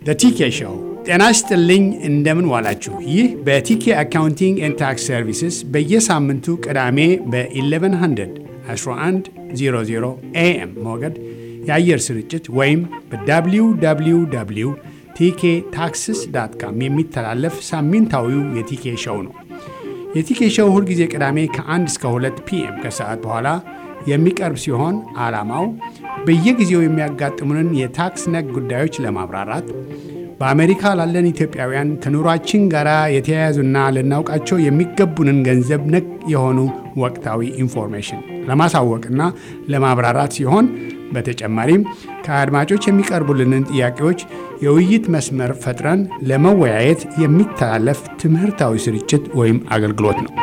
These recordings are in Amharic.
ቲኬ ሾው። ጤና ይስጥልኝ፣ እንደምን ዋላችሁ። ይህ በቲኬ አካውንቲንግ ኤንድ ታክስ ሰርቪስስ በየሳምንቱ ቅዳሜ በ1100 1100 ኤኤም ሞገድ የአየር ስርጭት ወይም በwww ቲኬ ታክስስ ዳት ካም የሚተላለፍ ሳምንታዊው የቲኬ ሾው ነው። የቲኬ ሾው ሁልጊዜ ቅዳሜ ከ1 እስከ 2 ፒኤም ከሰዓት በኋላ የሚቀርብ ሲሆን ዓላማው በየጊዜው የሚያጋጥሙንን የታክስ ነክ ጉዳዮች ለማብራራት በአሜሪካ ላለን ኢትዮጵያውያን ከኑሯችን ጋር የተያያዙና ልናውቃቸው የሚገቡንን ገንዘብ ነክ የሆኑ ወቅታዊ ኢንፎርሜሽን ለማሳወቅና ለማብራራት ሲሆን በተጨማሪም ከአድማጮች የሚቀርቡልንን ጥያቄዎች የውይይት መስመር ፈጥረን ለመወያየት የሚተላለፍ ትምህርታዊ ስርጭት ወይም አገልግሎት ነው።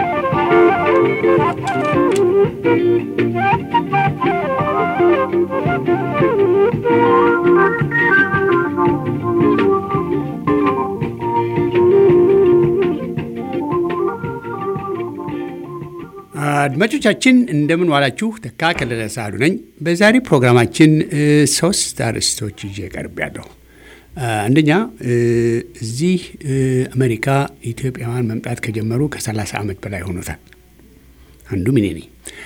አድማጮቻችን እንደምን ዋላችሁ። ተካ ከለለ ሳህሉ ነኝ። በዛሬ ፕሮግራማችን ሶስት አርዕስቶች ይዤ ቀርቤያለሁ። አንደኛ እዚህ አሜሪካ ኢትዮጵያውያን መምጣት ከጀመሩ ከ30 ዓመት በላይ ሆኖታል። አንዱ እኔ ነኝ።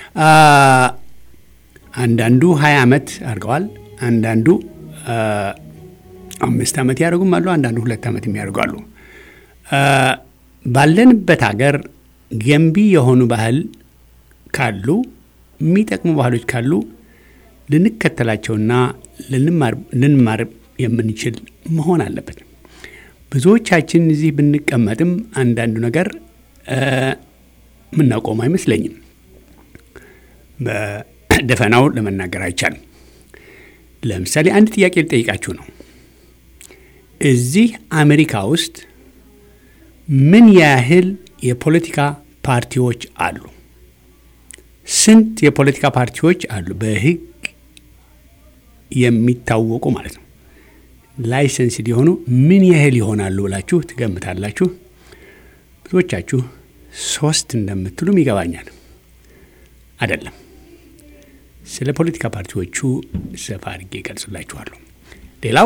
አንዳንዱ 20 ዓመት አድርገዋል። አንዳንዱ አምስት ዓመት ያደርጉም አሉ። አንዳንዱ ሁለት ዓመት የሚያደርጉ አሉ። ባለንበት ሀገር ገንቢ የሆኑ ባህል ካሉ የሚጠቅሙ ባህሎች ካሉ ልንከተላቸውና ልንማር የምንችል መሆን አለበት። ብዙዎቻችን እዚህ ብንቀመጥም አንዳንዱ ነገር የምናቆም አይመስለኝም። በደፈናው ለመናገር አይቻልም። ለምሳሌ አንድ ጥያቄ ልጠይቃችሁ ነው። እዚህ አሜሪካ ውስጥ ምን ያህል የፖለቲካ ፓርቲዎች አሉ? ስንት የፖለቲካ ፓርቲዎች አሉ? በሕግ የሚታወቁ ማለት ነው። ላይሰንስ ሊሆኑ ምን ያህል ይሆናሉ ብላችሁ ትገምታላችሁ? ብዙዎቻችሁ ሶስት እንደምትሉም ይገባኛል። አይደለም። ስለ ፖለቲካ ፓርቲዎቹ ሰፋ አድርጌ ይገልጽላችኋለሁ። ሌላው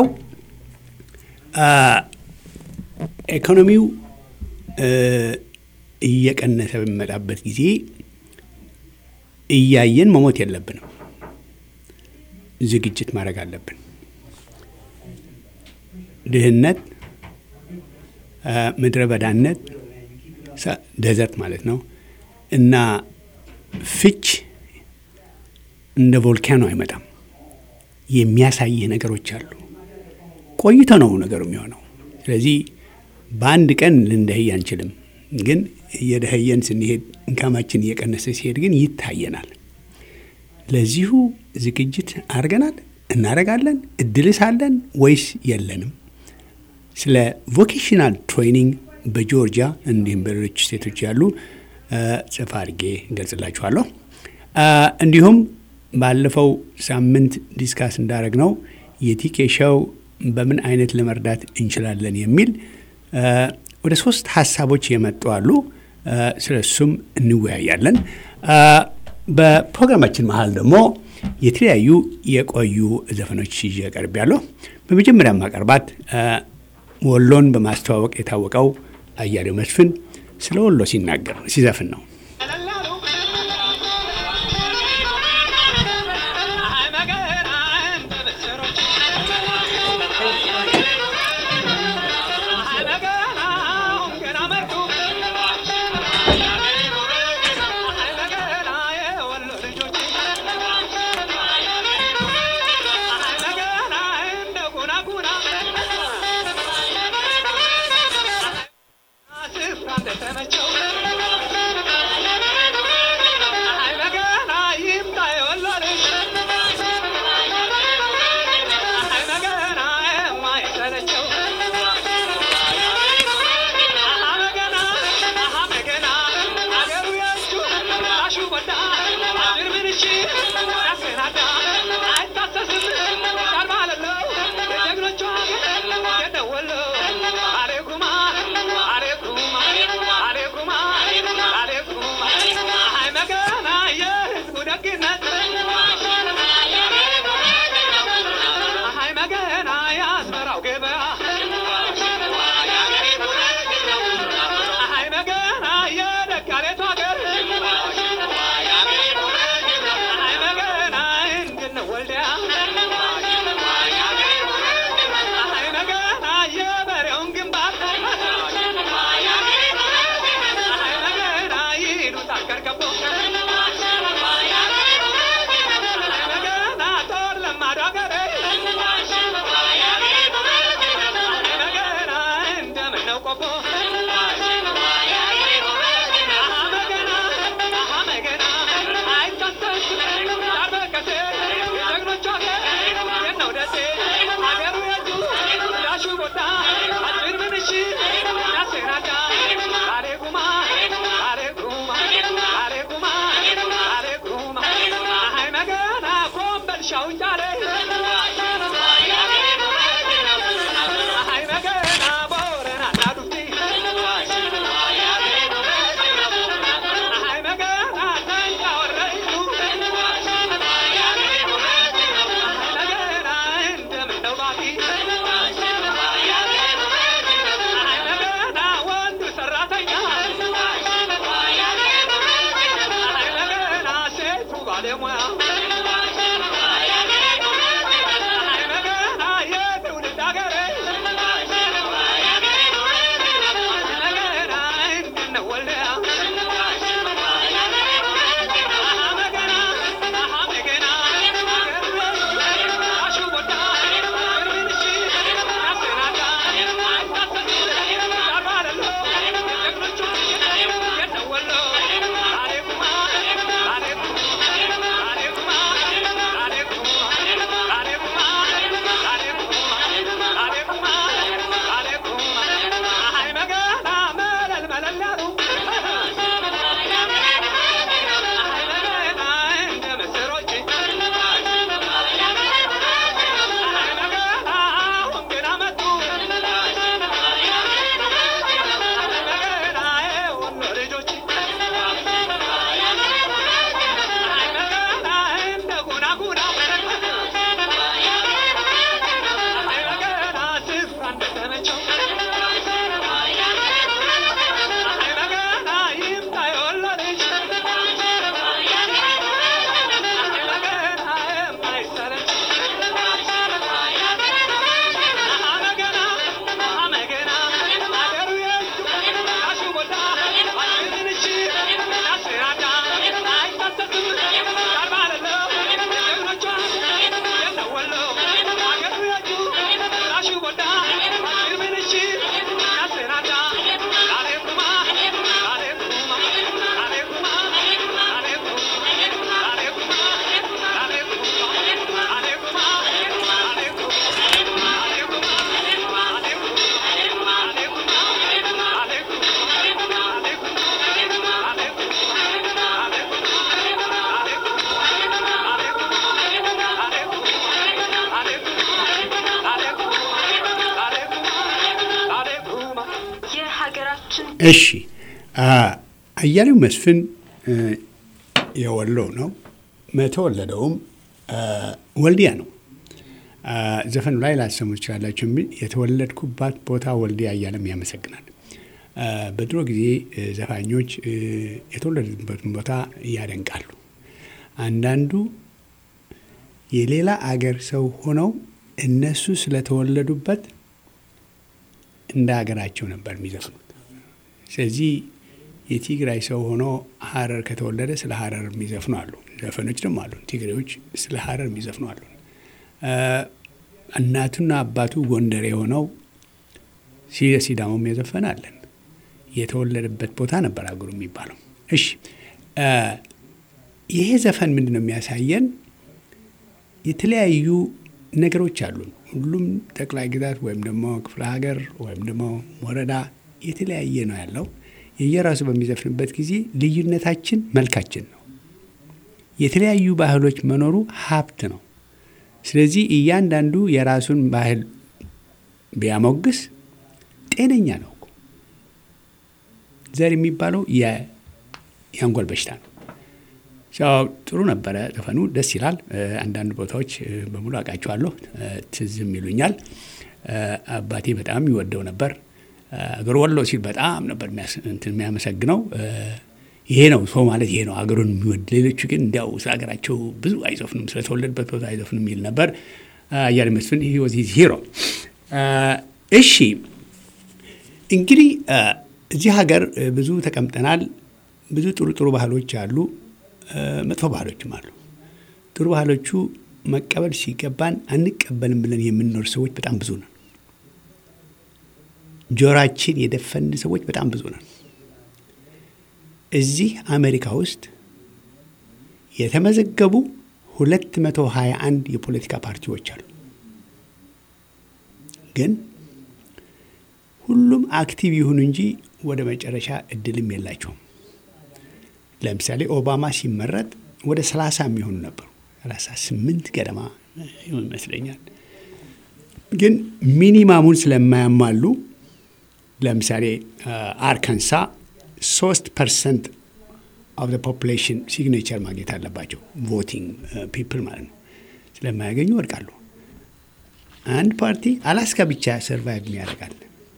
ኢኮኖሚው እየቀነሰ በሚመጣበት ጊዜ እያየን መሞት የለብንም። ዝግጅት ማድረግ አለብን። ድህነት፣ ምድረ በዳነት፣ ደዘርት ማለት ነው እና ፍች እንደ ቮልካኖ አይመጣም። የሚያሳይህ ነገሮች አሉ። ቆይቶ ነው ነገሩ የሚሆነው። ስለዚህ በአንድ ቀን ልንደህይ አንችልም። ግን እየደኸየን ስንሄድ እንካማችን እየቀነሰ ሲሄድ ግን ይታየናል። ለዚሁ ዝግጅት አድርገናል፣ እናደርጋለን። እድልስ አለን ወይስ የለንም? ስለ ቮኬሽናል ትሬኒንግ በጆርጂያ እንዲሁም በሌሎች ስቴቶች ያሉ ጽፋ አድርጌ እንገልጽላችኋለሁ። እንዲሁም ባለፈው ሳምንት ዲስካስ እንዳደረግ ነው የቲኬ ሾው በምን አይነት ለመርዳት እንችላለን የሚል ወደ ሶስት ሀሳቦች የመጡ አሉ። ስለ እሱም እንወያያለን። በፕሮግራማችን መሀል ደግሞ የተለያዩ የቆዩ ዘፈኖች ይዤ ቀርቤያለሁ። በመጀመሪያ ማቀርባት ወሎን በማስተዋወቅ የታወቀው አያሌው መስፍን ስለ ወሎ ሲናገር ሲዘፍን ነው። Alaikum, alaikum, alaikum, alaikum. ተጋሌቱ ሀገር አይ መገና እንድን ወልዲያ አይ መገና የበሬውን ግንባር አይ መገና ይሉታል ከርከቦ አይ መገና ጦር ለማዶ ሀገር አይ መገና እንደምነው ቆቦ እሺ አያሌው መስፍን የወሎ ነው። የተወለደውም ወልዲያ ነው። ዘፈኑ ላይ ላሰሙ ትችላላችሁ የሚል የተወለድኩባት ቦታ ወልዲያ እያለም ያመሰግናል። በድሮ ጊዜ ዘፋኞች የተወለዱበትን ቦታ ያደንቃሉ። አንዳንዱ የሌላ አገር ሰው ሆነው እነሱ ስለተወለዱበት እንደ ሀገራቸው ነበር የሚዘፍኑት። ስለዚህ የትግራይ ሰው ሆኖ ሀረር ከተወለደ ስለ ሀረር የሚዘፍኑ አሉ። ዘፈኖች ደግሞ አሉ። ትግሬዎች ስለ ሀረር የሚዘፍኑ አሉ። እናቱና አባቱ ጎንደር የሆነው ሲዳሞም የዘፈን አለን። የተወለደበት ቦታ ነበር አገሩ የሚባለው። እሺ ይሄ ዘፈን ምንድን ነው የሚያሳየን? የተለያዩ ነገሮች አሉ። ሁሉም ጠቅላይ ግዛት ወይም ደግሞ ክፍለ ሀገር ወይም ደግሞ ወረዳ የተለያየ ነው ያለው። የየራሱ በሚዘፍንበት ጊዜ ልዩነታችን መልካችን ነው። የተለያዩ ባህሎች መኖሩ ሀብት ነው። ስለዚህ እያንዳንዱ የራሱን ባህል ቢያሞግስ ጤነኛ ነው። ዘር የሚባለው የአንጎል በሽታ ነው። ጥሩ ነበረ ዘፈኑ፣ ደስ ይላል። አንዳንድ ቦታዎች በሙሉ አውቃቸዋለሁ፣ ትዝም ይሉኛል። አባቴ በጣም ይወደው ነበር። አገር ወሎ ሲል በጣም ነበር የሚያመሰግነው። ይሄ ነው ሰው ማለት ይሄ ነው ሀገሩን የሚወድ። ሌሎቹ ግን እንዲያው ስለ ሀገራቸው ብዙ አይዘፍኑም፣ ስለተወለድበት ቦታ አይዘፍኑም የሚል ነበር። አያሌው መስፍን ወዝ ሂሮ። እሺ እንግዲህ እዚህ ሀገር ብዙ ተቀምጠናል። ብዙ ጥሩ ጥሩ ባህሎች አሉ፣ መጥፎ ባህሎችም አሉ። ጥሩ ባህሎቹ መቀበል ሲገባን አንቀበልም ብለን የምንኖር ሰዎች በጣም ብዙ ነን። ጆራችን የደፈን ሰዎች በጣም ብዙ ነን። እዚህ አሜሪካ ውስጥ የተመዘገቡ 221 የፖለቲካ ፓርቲዎች አሉ። ግን ሁሉም አክቲቭ ይሁኑ እንጂ ወደ መጨረሻ እድልም የላቸውም። ለምሳሌ ኦባማ ሲመረጥ ወደ 30 የሚሆኑ ነበሩ። 38 ገደማ ይመስለኛል። ግን ሚኒማሙን ስለማያሟሉ ለምሳሌ አርካንሳ ሶስት ፐርሰንት ኦፍ ፖፑሌሽን ሲግኔቸር ማግኘት አለባቸው። ቮቲንግ ፒፕል ማለት ነው። ስለማያገኙ ወድቃሉ። አንድ ፓርቲ አላስካ ብቻ ሰርቫይቭ ያደርጋል።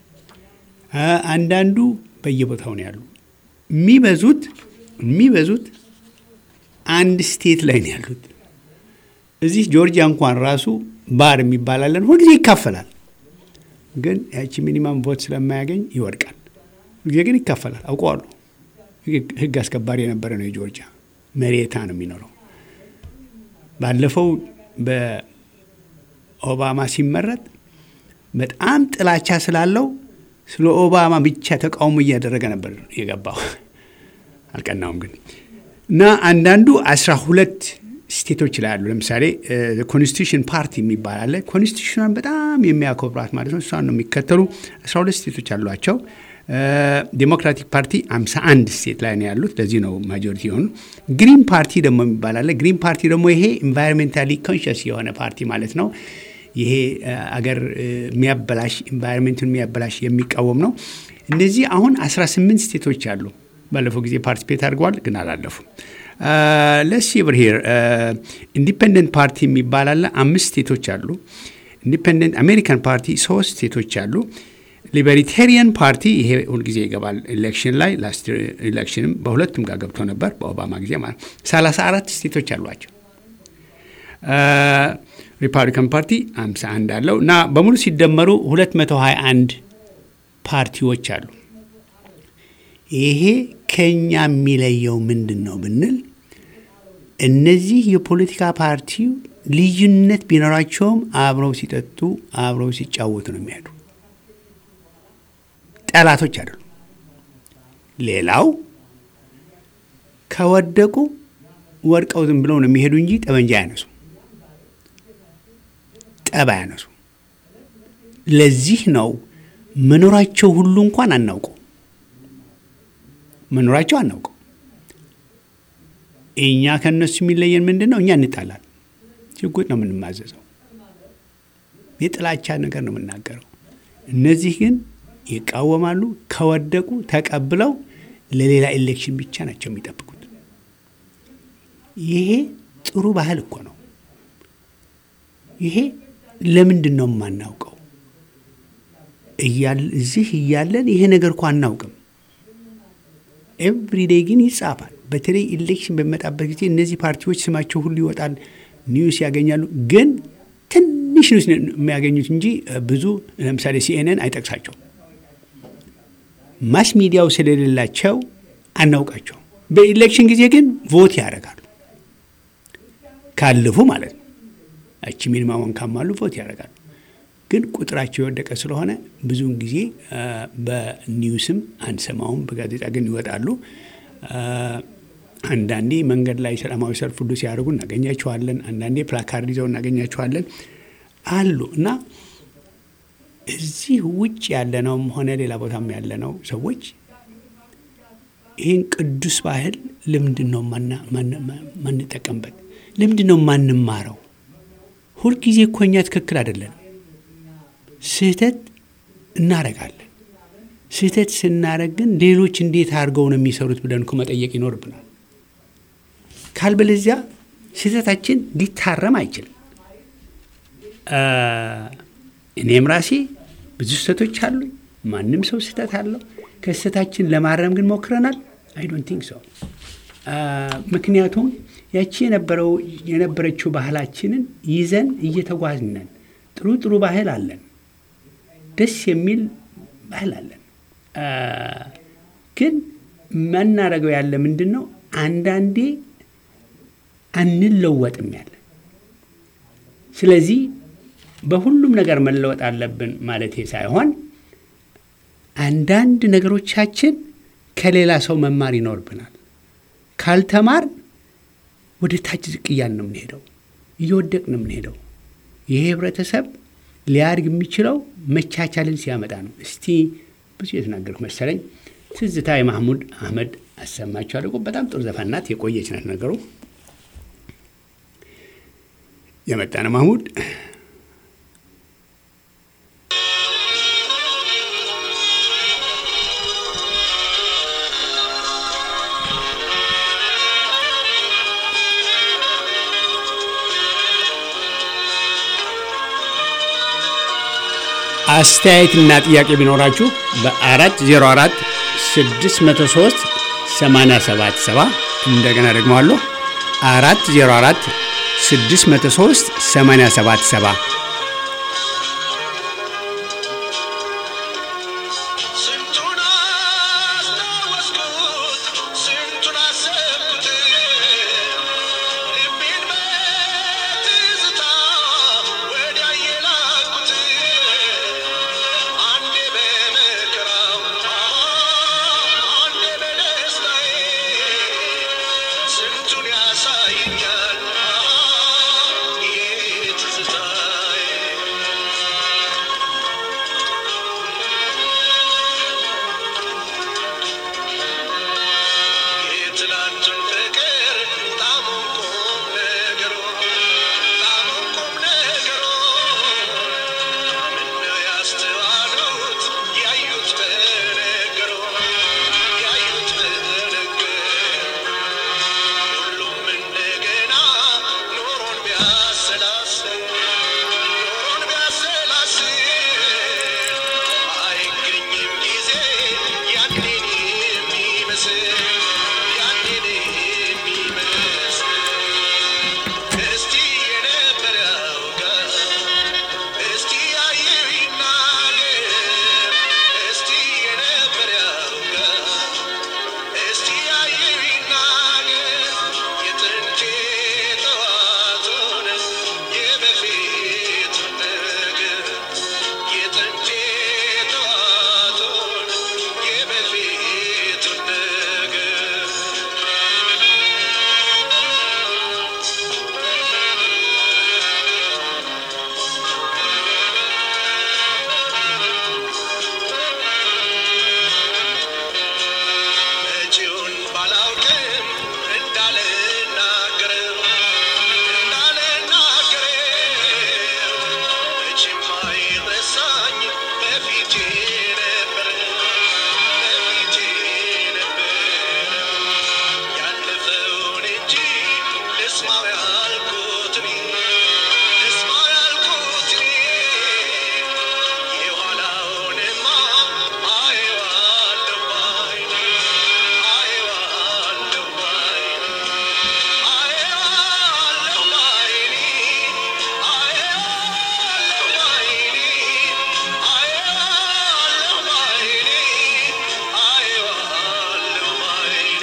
አንዳንዱ በየቦታው ነው ያሉ። የሚበዙት የሚበዙት አንድ ስቴት ላይ ነው ያሉት። እዚህ ጆርጂያ እንኳን ራሱ ባር የሚባላለን ሁልጊዜ ይካፈላል። ግን ያቺ ሚኒማም ቮት ስለማያገኝ ይወድቃል። ሁልጊዜ ግን ይካፈላል። አውቀዋሉ። ህግ አስከባሪ የነበረ ነው የጆርጂያ መሬታ ነው የሚኖረው። ባለፈው በኦባማ ሲመረጥ በጣም ጥላቻ ስላለው ስለ ኦባማ ብቻ ተቃውሞ እያደረገ ነበር የገባው። አልቀናውም ግን እና አንዳንዱ አስራ ሁለት ስቴቶች ላይ አሉ። ለምሳሌ ኮንስቲቱሽን ፓርቲ የሚባል አለ። ኮንስቲቱሽኗን በጣም የሚያከብሯት ማለት ነው። እሷን ነው የሚከተሉ። አስራ ሁለት ስቴቶች አሏቸው። ዴሞክራቲክ ፓርቲ 51 ስቴት ላይ ነው ያሉት። ለዚህ ነው ማጆሪቲ የሆኑ። ግሪን ፓርቲ ደግሞ የሚባል አለ። ግሪን ፓርቲ ደግሞ ይሄ ኢንቫይሮንሜንታሊ ኮንሽስ የሆነ ፓርቲ ማለት ነው። ይሄ አገር የሚያበላሽ ኢንቫይሮንሜንቱን የሚያበላሽ የሚቃወም ነው። እነዚህ አሁን 18 ስቴቶች አሉ። ባለፈው ጊዜ ፓርቲፔት አድርገዋል፣ ግን አላለፉም። ለሲ ብር ሄር ኢንዲፔንደንት ፓርቲ የሚባል አለ። አምስት ስቴቶች አሉ። ኢንዲፔንደንት አሜሪካን ፓርቲ ሶስት ስቴቶች አሉ። ሊበሪቴሪያን ፓርቲ ይሄ ሁልጊዜ ይገባል ኤሌክሽን ላይ ላስት ኤሌክሽንም በሁለቱም ጋር ገብቶ ነበር በኦባማ ጊዜ ማለት ሰላሳ አራት ስቴቶች አሏቸው። ሪፐብሊካን ፓርቲ 51 አለው እና በሙሉ ሲደመሩ 221 ፓርቲዎች አሉ። ይሄ ከኛ የሚለየው ምንድን ነው ብንል እነዚህ የፖለቲካ ፓርቲው ልዩነት ቢኖራቸውም አብረው ሲጠጡ አብረው ሲጫወቱ ነው የሚሄዱ። ጠላቶች አይደሉም። ሌላው ከወደቁ ወድቀው ዝም ብለው ነው የሚሄዱ እንጂ ጠመንጃ አያነሱ፣ ጠብ አያነሱ። ለዚህ ነው መኖራቸው ሁሉ እንኳን አናውቀው መኖራቸው አናውቀው። እኛ ከእነሱ የሚለየን ምንድን ነው? እኛ እንጣላል፣ ሽጉጥ ነው የምንማዘዘው፣ የጥላቻ ነገር ነው የምናገረው። እነዚህ ግን ይቃወማሉ። ከወደቁ ተቀብለው ለሌላ ኤሌክሽን ብቻ ናቸው የሚጠብቁት። ይሄ ጥሩ ባህል እኮ ነው። ይሄ ለምንድን ነው የማናውቀው? እዚህ እያለን ይሄ ነገር እኮ አናውቅም። ኤቭሪዴይ ግን ይጻፋል። በተለይ ኢሌክሽን በሚመጣበት ጊዜ እነዚህ ፓርቲዎች ስማቸው ሁሉ ይወጣል፣ ኒውስ ያገኛሉ። ግን ትንሽ ኒውስ የሚያገኙት እንጂ ብዙ ለምሳሌ ሲኤንኤን አይጠቅሳቸውም። ማስ ሚዲያው ስለሌላቸው አናውቃቸው። በኢሌክሽን ጊዜ ግን ቮት ያደርጋሉ ካለፉ ማለት ነው። እቺ ሚኒማሙን ካሟሉ ቮት ያደርጋሉ። ግን ቁጥራቸው የወደቀ ስለሆነ ብዙውን ጊዜ በኒውስም አንሰማውም፣ በጋዜጣ ግን ይወጣሉ። አንዳንዴ መንገድ ላይ ሰላማዊ ሰልፍ ሁሉ ሲያደርጉ እናገኛቸዋለን። አንዳንዴ ፕላካርድ ይዘው እናገኛቸዋለን አሉ እና እዚህ ውጭ ያለነውም ሆነ ሌላ ቦታም ያለነው ሰዎች ይህን ቅዱስ ባህል ለምንድን ነው ማንጠቀምበት? ለምንድን ነው ማንማረው? ሁልጊዜ እኮ እኛ ትክክል አይደለንም። ስህተት እናረጋለን። ስህተት ስናረግ ግን ሌሎች እንዴት አድርገው ነው የሚሰሩት ብለን እኮ መጠየቅ ይኖርብናል። ካልበለዚያ ስህተታችን ሊታረም አይችልም። እኔም ራሴ ብዙ ስህተቶች አሉኝ። ማንም ሰው ስህተት አለው። ከስህተታችን ለማረም ግን ሞክረናል፣ አይ ዶንት ቲንክ ሶ። ምክንያቱም ያቺ የነበረው የነበረችው ባህላችንን ይዘን እየተጓዝነን ጥሩ ጥሩ ባህል አለን፣ ደስ የሚል ባህል አለን። አ፣ ግን መናደርገው ያለ ምንድን ነው? አንዳንዴ አንለወጥም ያለ ስለዚህ በሁሉም ነገር መለወጥ አለብን ማለቴ ሳይሆን አንዳንድ ነገሮቻችን ከሌላ ሰው መማር ይኖርብናል። ካልተማር ወደ ታች ዝቅ እያልን ነው የምንሄደው፣ እየወደቅ ነው የምንሄደው። ይሄ ህብረተሰብ ሊያድግ የሚችለው መቻቻልን ሲያመጣ ነው። እስቲ ብዙ የተናገርኩ መሰለኝ። ትዝታ የማህሙድ አህመድ አሰማችኋለሁ። በጣም ጥሩ ዘፈን ናት፣ የቆየች ናት ነገሩ። የመጣ ነው ማህሙድ አስተያየትና ጥያቄ ቢኖራችሁ በ404 603 877 እንደገና ደግሞ አለሁ 404 603 877 ስንቱን አስታወስኩት ስንቱን አሰብኩት ልቤን በትዝታ ወዲያ የላኩት አንዴ በመከራው አንዴ በደስታዬ ስንቱን ያሳየኛል ይህ ትዝታዬ የትላንቱን ፍቅር ጣሙን ቁም ነገሩ ጣሙን ቁም ነገሩ ምነው ያስተዋሉት ያዩት በነገሩ ያዩት በነገሩ ሁሉም እንደገና ኑሮን ቢያሰላስል ኑሮን ቢያሰላስል አይገኝም ጊዜ ያንን የሚመስል ያንን የሚመስል እስቲ የነበረ ያውጋ እስቲ ያየው ይናገር እስቲ የነበረ ያውጋ እስቲ ያየው ይናገር የጥንቴ ጠዋቱን የበፊቱን ነገር የጥንቴ ጠዋቱን የበፊቱን ነገር መቼውን ባላውቅም እንዳልናገረው እንዳልናገረው መቼም አይረሳኝ በፊቴ ነበር በፊቴ ነበር ያለፈውን እንጂ ልስማው ያልኩት እኔ ልስማው ያልኩት እኔ የኋላውንማ አየዋለሁ ባይኔ አየዋለሁ ባይኔ አየዋለሁ ባይኔ አየዋለሁ ባይኔ አየዋለሁ ባይኔ አየዋለሁ ባይኔ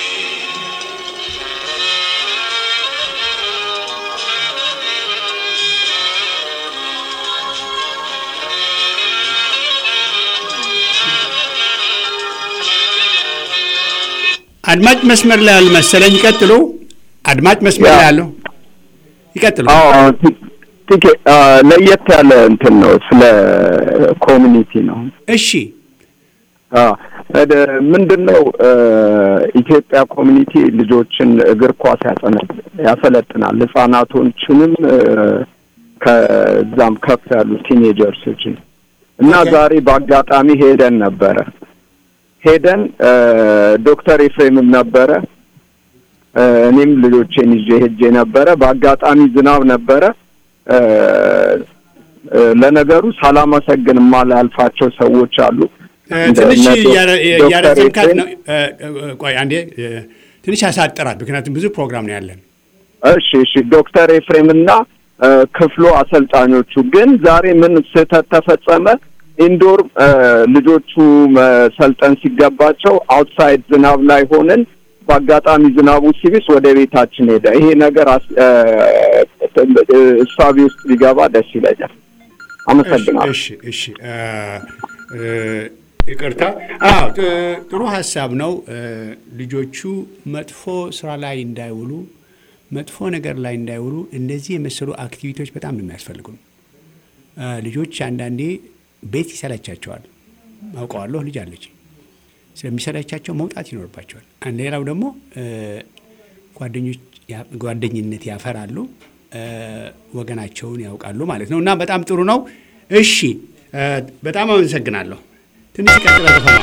አድማጭ መስመር ላይ ያሉ መሰለኝ። ይቀጥሉ። አድማጭ መስመር ላይ ያለው ይቀጥሉ። አዎ ቲኬ ለየት ያለ እንትን ነው። ስለ ኮሚኒቲ ነው። እሺ አዎ ወደ- ምንድን ነው ኢትዮጵያ ኮሚኒቲ ልጆችን እግር ኳስ ያጸነ- ያሰለጥናል። ህጻናቶችንም እ፣ ከዛም ከፍ ያሉ ቲኔጀርሶችን እና ኦኬ። ዛሬ በአጋጣሚ ሄደን ነበረ ሄደን እ፣ ዶክተር ኤፍሬምም ነበረ እ፣ እኔም ልጆቼን ይዤ ሄጄ ነበረ። በአጋጣሚ ዝናብ ነበረ። እ፣ እ፣ ለነገሩ ሳላመሰግን የማላልፋቸው ሰዎች አሉ። ትንሽ እነ ዶክ- እያረ- ዶክተር እያረዘምካት ኤፍሬም ነው። እ፣ እ፣ ቆይ አንዴ እ፣ ትንሽ ያሳጥራት፣ ምክንያቱም ብዙ ፕሮግራም ነው ያለን። እሺ እሺ ዶክተር ኤፍሬም እና እ፣ ክፍሉ አሰልጣኞቹ ግን ዛሬ ምን ስህተት ተፈጸመ? ኢንዶር እ፣ ልጆቹ መሰልጠን ሲገባቸው አውትሳይድ ዝናብ ላይ ሆነን በአጋጣሚ ዝናቡ ሲብስ ወደ ቤታችን ሄደ። ይሄ ነገር አስ- እ፣ እ፣ እሳቤ ውስጥ ሊገባ ደስ ይለኛል። አመሰግናለሁ። እሺ እሺ እ፣ እ፣ ይቅርታ። አዎ ጥ- ጥሩ ሀሳብ ነው። እ፣ ልጆቹ መጥፎ ስራ ላይ እንዳይውሉ፣ መጥፎ ነገር ላይ እንዳይውሉ እንደዚህ የመሰሉ አክቲቪቲዎች በጣም ነው የሚያስፈልጉ። እ፣ ልጆች አንዳንዴ ቤት ይሰለቻቸዋል። አውቀዋለሁ፣ ልጅ አለች። ስለሚሰለቻቸው መውጣት ይኖርባቸዋል። አንድ ሌላው ደግሞ እ፣ ጓደኞች ያ- ጓደኝነት ያፈራሉ፣ እ፣ ወገናቸውን ያውቃሉ ማለት ነው። እና በጣም ጥሩ ነው። እሺ እ፣ በጣም አመሰግናለሁ። ትንሽ ቀጥለ ዘፈኗ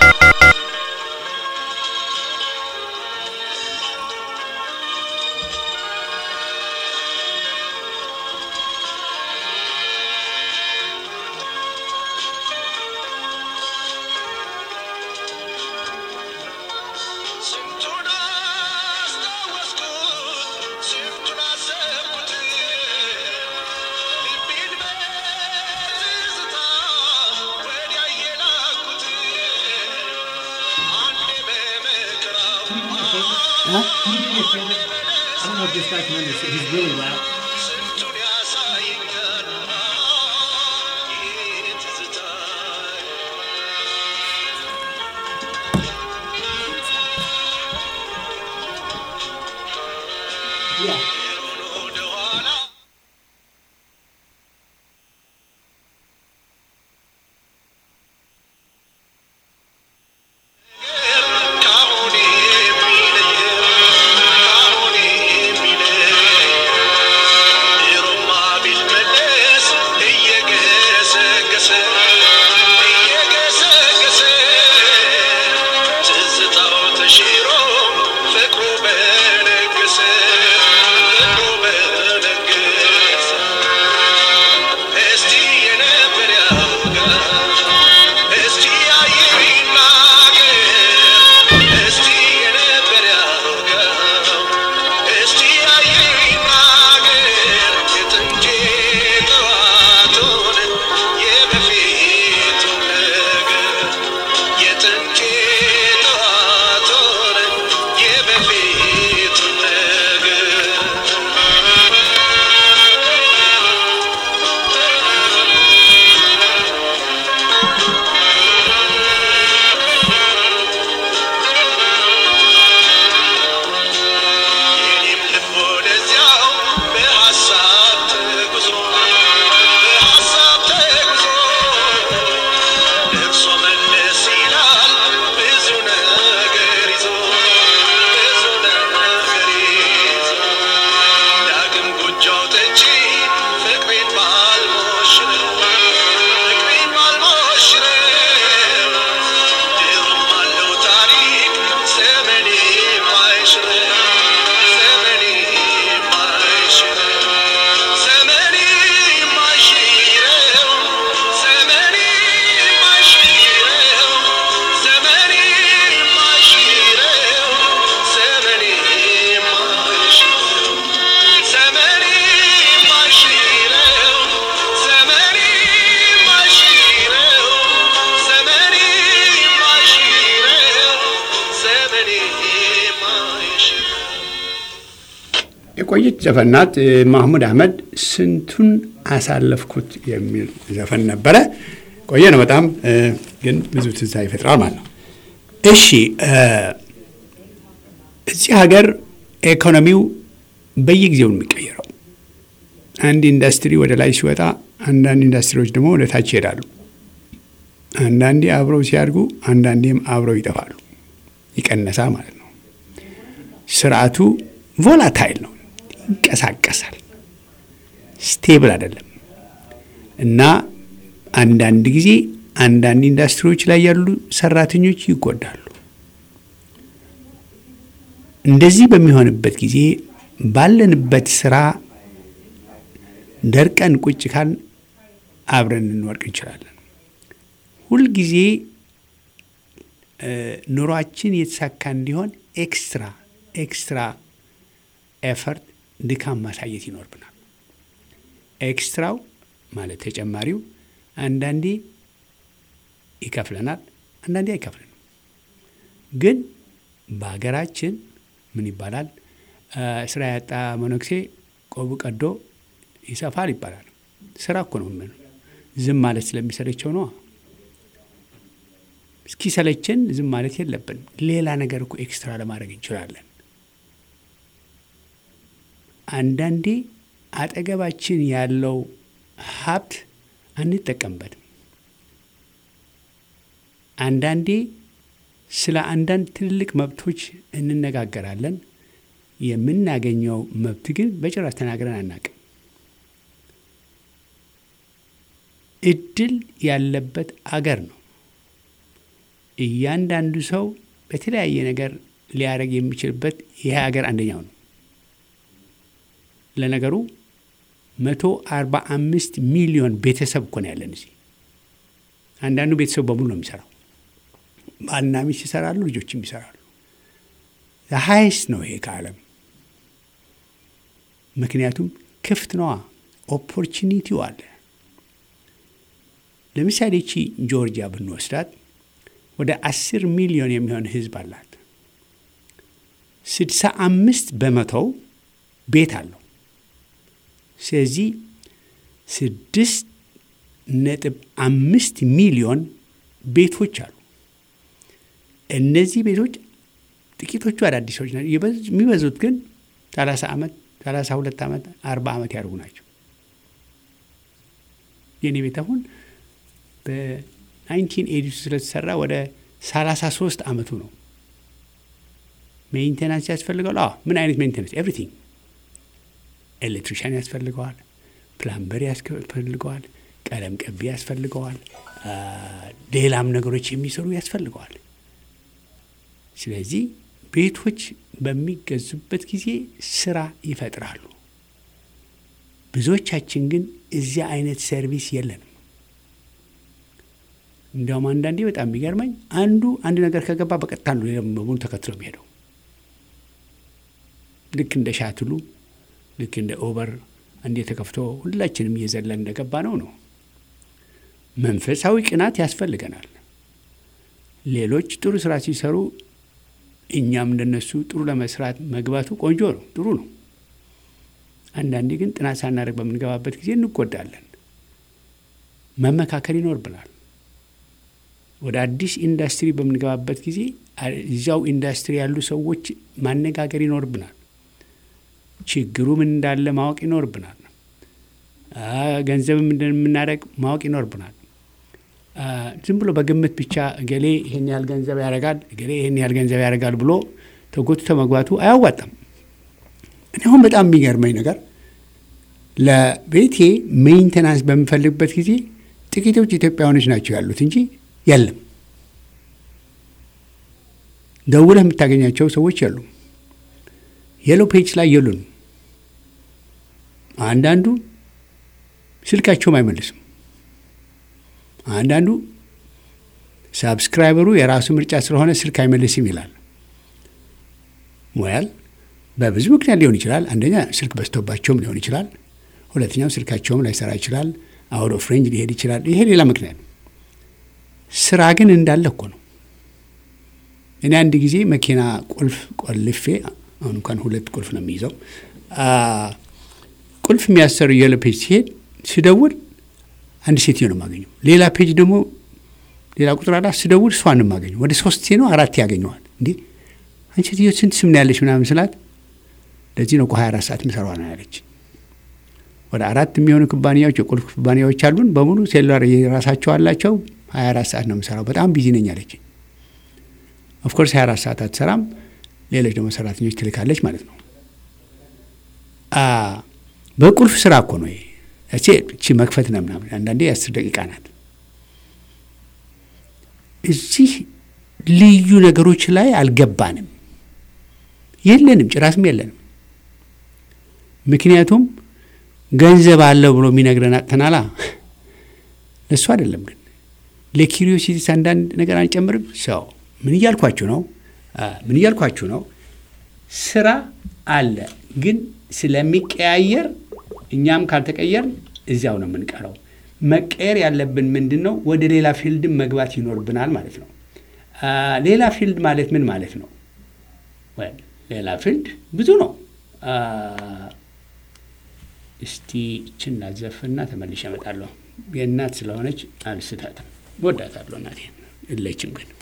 ስንቱን አስታወስኩት ስንቱን አሰብኩት ልቤን በትዝታ ወዲያ የላኩት አንዴ በመከራው ስንቱን ያሳየኛል ይህ ትዝታ ወደ ኋላ ካሁን የሚለየው ካሁን የሚለየው ድሮማ ቢመለስ እየገሰገሰ እየገሰገሰ ትዝታው ተሽሮ ፍቅሩ በነገሰ ፍቅሩ በነገሰ እስቲ የነበር ያውጋ እስቲ ያየው ይናገር እስቲ የነበር ያውጋው እስቲ ያየው ይናገር የጥንቴ ጠዋቱን የበፊቱን ነገር የጥንቴ ጠዋቱን የበፊቱን የኔም ልብ ወደዚያው በሐሳብ ተጉዞ በሐሳብ ተጉዞ ደርሶ መለስ ይላል ብዙ ነገር ይዞ ብዙ ነገር ይዞ ዳግም ጎጆ አውጥቼ ፍቅሬን ባልሞሽረው ፍቅሬን ባልሞሽረው ድሮም አለው ታሪክ ዘመኔ የማይሽረው ዘመኔ የማይሽረው ዘመኔ የማይሽረው ዘመኔ የማይሽረው ዘመኔ የማይሽረው ዘመኔ የማይሽረው ዘመኔ የማይሽረው ዘመኔ የማይሽረው ዘመኔ የማይሽረው ዘመኔ የማይሽረው የቆየች ዘፈን ናት። እ፣ ማህሙድ አህመድ ስንቱን አሳለፍኩት የሚል ዘፈን ነበረ። ቆየ ነው በጣም እ፣ ግን ብዙ ትዝታ ይፈጥራል ማለት ነው። እሺ እ፣ እዚህ ሀገር ኢኮኖሚው በየጊዜው ነው የሚቀየረው። አንድ ኢንዱስትሪ ወደ ላይ ሲወጣ፣ አንዳንድ ኢንዱስትሪዎች ደግሞ ወደ ታች ይሄዳሉ። አንዳንዴ አብረው ሲያድጉ፣ አንዳንዴም አብረው ይጠፋሉ። ይቀነሳ ማለት ነው። ስርዓቱ ቮላታይል ነው፣ ይንቀሳቀሳል፣ ስቴብል አይደለም እና አንዳንድ ጊዜ አንዳንድ ኢንዱስትሪዎች ላይ ያሉ ሰራተኞች ይጎዳሉ። እንደዚህ በሚሆንበት ጊዜ ባለንበት ስራ ደርቀን ቁጭ ካል አብረን እንወድቅ እንችላለን። ሁልጊዜ ኑሯችን የተሳካ እንዲሆን ኤክስትራ ኤክስትራ ኤፈርት ድካም ማሳየት ይኖርብናል። ኤክስትራው ማለት ተጨማሪው አንዳንዴ ይከፍለናል፣ አንዳንዴ አይከፍለንም። ግን በሀገራችን ምን ይባላል? ስራ ያጣ መነኩሴ ቆቡ ቀዶ ይሰፋል ይባላል። ስራ እኮ ነው። ምን ዝም ማለት ስለሚሰለቸው ነው። እስኪሰለችን ዝም ማለት የለብንም። ሌላ ነገር እኮ ኤክስትራ ለማድረግ እንችላለን። አንዳንዴ አጠገባችን ያለው ሀብት አንጠቀምበትም። አንዳንዴ ስለ አንዳንድ ትልልቅ መብቶች እንነጋገራለን። የምናገኘው መብት ግን በጭራሽ ተናግረን አናቅም። እድል ያለበት አገር ነው። እያንዳንዱ ሰው በተለያየ ነገር ሊያደርግ የሚችልበት ይሄ ሀገር አንደኛው ነው። ለነገሩ መቶ አርባ አምስት ሚሊዮን ቤተሰብ እኮ ነው ያለን እዚህ። አንዳንዱ ቤተሰብ በሙሉ ነው የሚሰራው። ባልና ሚስት ይሰራሉ፣ ልጆችም ይሰራሉ። ሀይስ ነው ይሄ ከዓለም ምክንያቱም ክፍት ነዋ፣ ኦፖርቹኒቲው አለ። ለምሳሌ ቺ ጆርጂያ ብንወስዳት ወደ አስር ሚሊዮን የሚሆን ህዝብ አላት። ስድሳ አምስት በመቶው ቤት አለው። ስለዚህ ስድስት ነጥብ አምስት ሚሊዮን ቤቶች አሉ። እነዚህ ቤቶች ጥቂቶቹ አዳዲሶች ናቸው። የሚበዙት ግን ሰላሳ ዓመት ሰላሳ ሁለት ዓመት አርባ ዓመት ያደርጉ ናቸው። የኔ ቤት አሁን በናይንቲን ኤዲ ስለተሰራ ወደ ሰላሳ ሶስት ዓመቱ ነው። ሜንቴናንስ ያስፈልገዋል። አዎ ምን አይነት ሜንቴናንስ? ኤቭሪቲንግ ኤሌክትሪሻን ያስፈልገዋል፣ ፕላምበር ያስፈልገዋል፣ ቀለም ቀቢ ያስፈልገዋል፣ ሌላም ነገሮች የሚሰሩ ያስፈልገዋል። ስለዚህ ቤቶች በሚገዙበት ጊዜ ስራ ይፈጥራሉ። ብዙዎቻችን ግን እዚያ አይነት ሰርቪስ የለንም። እንዲያውም አንዳንዴ በጣም የሚገርመኝ አንዱ አንድ ነገር ከገባ በቀጥታ ነው ሌላ በሙሉ ተከትሎ የሚሄደው። ልክ እንደ ሻትሉ ልክ እንደ ኦበር አንዴ ተከፍቶ ሁላችንም እየዘለን እንደገባ ነው ነው። መንፈሳዊ ቅናት ያስፈልገናል። ሌሎች ጥሩ ስራ ሲሰሩ እኛም እንደነሱ ጥሩ ለመስራት መግባቱ ቆንጆ ነው፣ ጥሩ ነው። አንዳንዴ ግን ጥናት ሳናደርግ በምንገባበት ጊዜ እንጎዳለን። መመካከል ይኖርብናል። ወደ አዲስ ኢንዱስትሪ በምንገባበት ጊዜ እዚያው ኢንዱስትሪ ያሉ ሰዎች ማነጋገር ይኖርብናል። ችግሩ ምን እንዳለ ማወቅ ይኖርብናል። ገንዘብም እንደምናደርግ ማወቅ ይኖርብናል። ዝም ብሎ በግምት ብቻ እገሌ ይህን ያህል ገንዘብ ያደርጋል፣ እገሌ ይህን ያህል ገንዘብ ያደርጋል ብሎ ተጎትቶ መግባቱ አያዋጣም። እኔ አሁን በጣም የሚገርመኝ ነገር ለቤቴ ሜንቴናንስ በምፈልግበት ጊዜ ጥቂቶች ኢትዮጵያውያኖች ናቸው ያሉት እንጂ የለም። ደውለህ የምታገኛቸው ሰዎች የሉም። የሎ ፔጅ ላይ የሉን። አንዳንዱ ስልካቸውም አይመልስም። አንዳንዱ ሳብስክራይበሩ የራሱ ምርጫ ስለሆነ ስልክ አይመልስም ይላል። ወያል በብዙ ምክንያት ሊሆን ይችላል። አንደኛ ስልክ በዝቶባቸውም ሊሆን ይችላል። ሁለተኛው ስልካቸውም ላይሰራ ይችላል። አውት ኦፍ ሬንጅ ሊሄድ ይችላል። ይሄ ሌላ ምክንያት ነው። ስራ ግን እንዳለ እኮ ነው። እኔ አንድ ጊዜ መኪና ቁልፍ ቆልፌ አሁን እንኳን ሁለት ቁልፍ ነው የሚይዘው። ቁልፍ የሚያሰሩ የሎ ፔጅ ሲሄድ ስደውል አንድ ሴትዮ ነው የማገኘው። ሌላ ፔጅ ደግሞ ሌላ ቁጥር አላ ስደውል እሷን ነው የማገኘው። ወደ ሶስት ነው አራት ያገኘዋል። እንዴ አንቺ ሴትዮ ስንት ስም ነው ያለች ምናምን ስላት ለዚህ ነው እኮ ሀያ አራት ሰዓት ምሰሯ ነው ያለች። ወደ አራት የሚሆኑ ኩባንያዎች የቁልፍ ኩባንያዎች አሉን። በሙሉ ሴሉላር የራሳቸው አላቸው። ሀያ አራት ሰዓት ነው የምሰራው። በጣም ቢዚ ነኝ አለች። ኦፍኮርስ ሀያ አራት ሰዓት አትሰራም። ሌሎች ደግሞ ሰራተኞች ትልካለች ማለት ነው። በቁልፍ ስራ እኮ ነው ይሄ። እቺ መክፈት ነው ምናምን አንዳንዴ የአስር ደቂቃ ናት። እዚህ ልዩ ነገሮች ላይ አልገባንም፣ የለንም፣ ጭራስም የለንም። ምክንያቱም ገንዘብ አለው ብሎ የሚነግረን አጥተናላ። ለእሱ አይደለም ግን ለኪሪዮሲቲስ አንዳንድ ነገር አንጨምርም። ሰው ምን እያልኳችሁ ነው? ምን እያልኳችሁ ነው? ስራ አለ፣ ግን ስለሚቀያየር እኛም ካልተቀየር እዚያው ነው የምንቀረው። መቀየር ያለብን ምንድን ነው? ወደ ሌላ ፊልድም መግባት ይኖርብናል ማለት ነው። ሌላ ፊልድ ማለት ምን ማለት ነው? ሌላ ፊልድ ብዙ ነው። እስቲ እችን ላዘፍና ተመልሼ እመጣለሁ። የእናት ስለሆነች አልስታትም፣ ወዳታለሁ። እናቴ የለችም ግን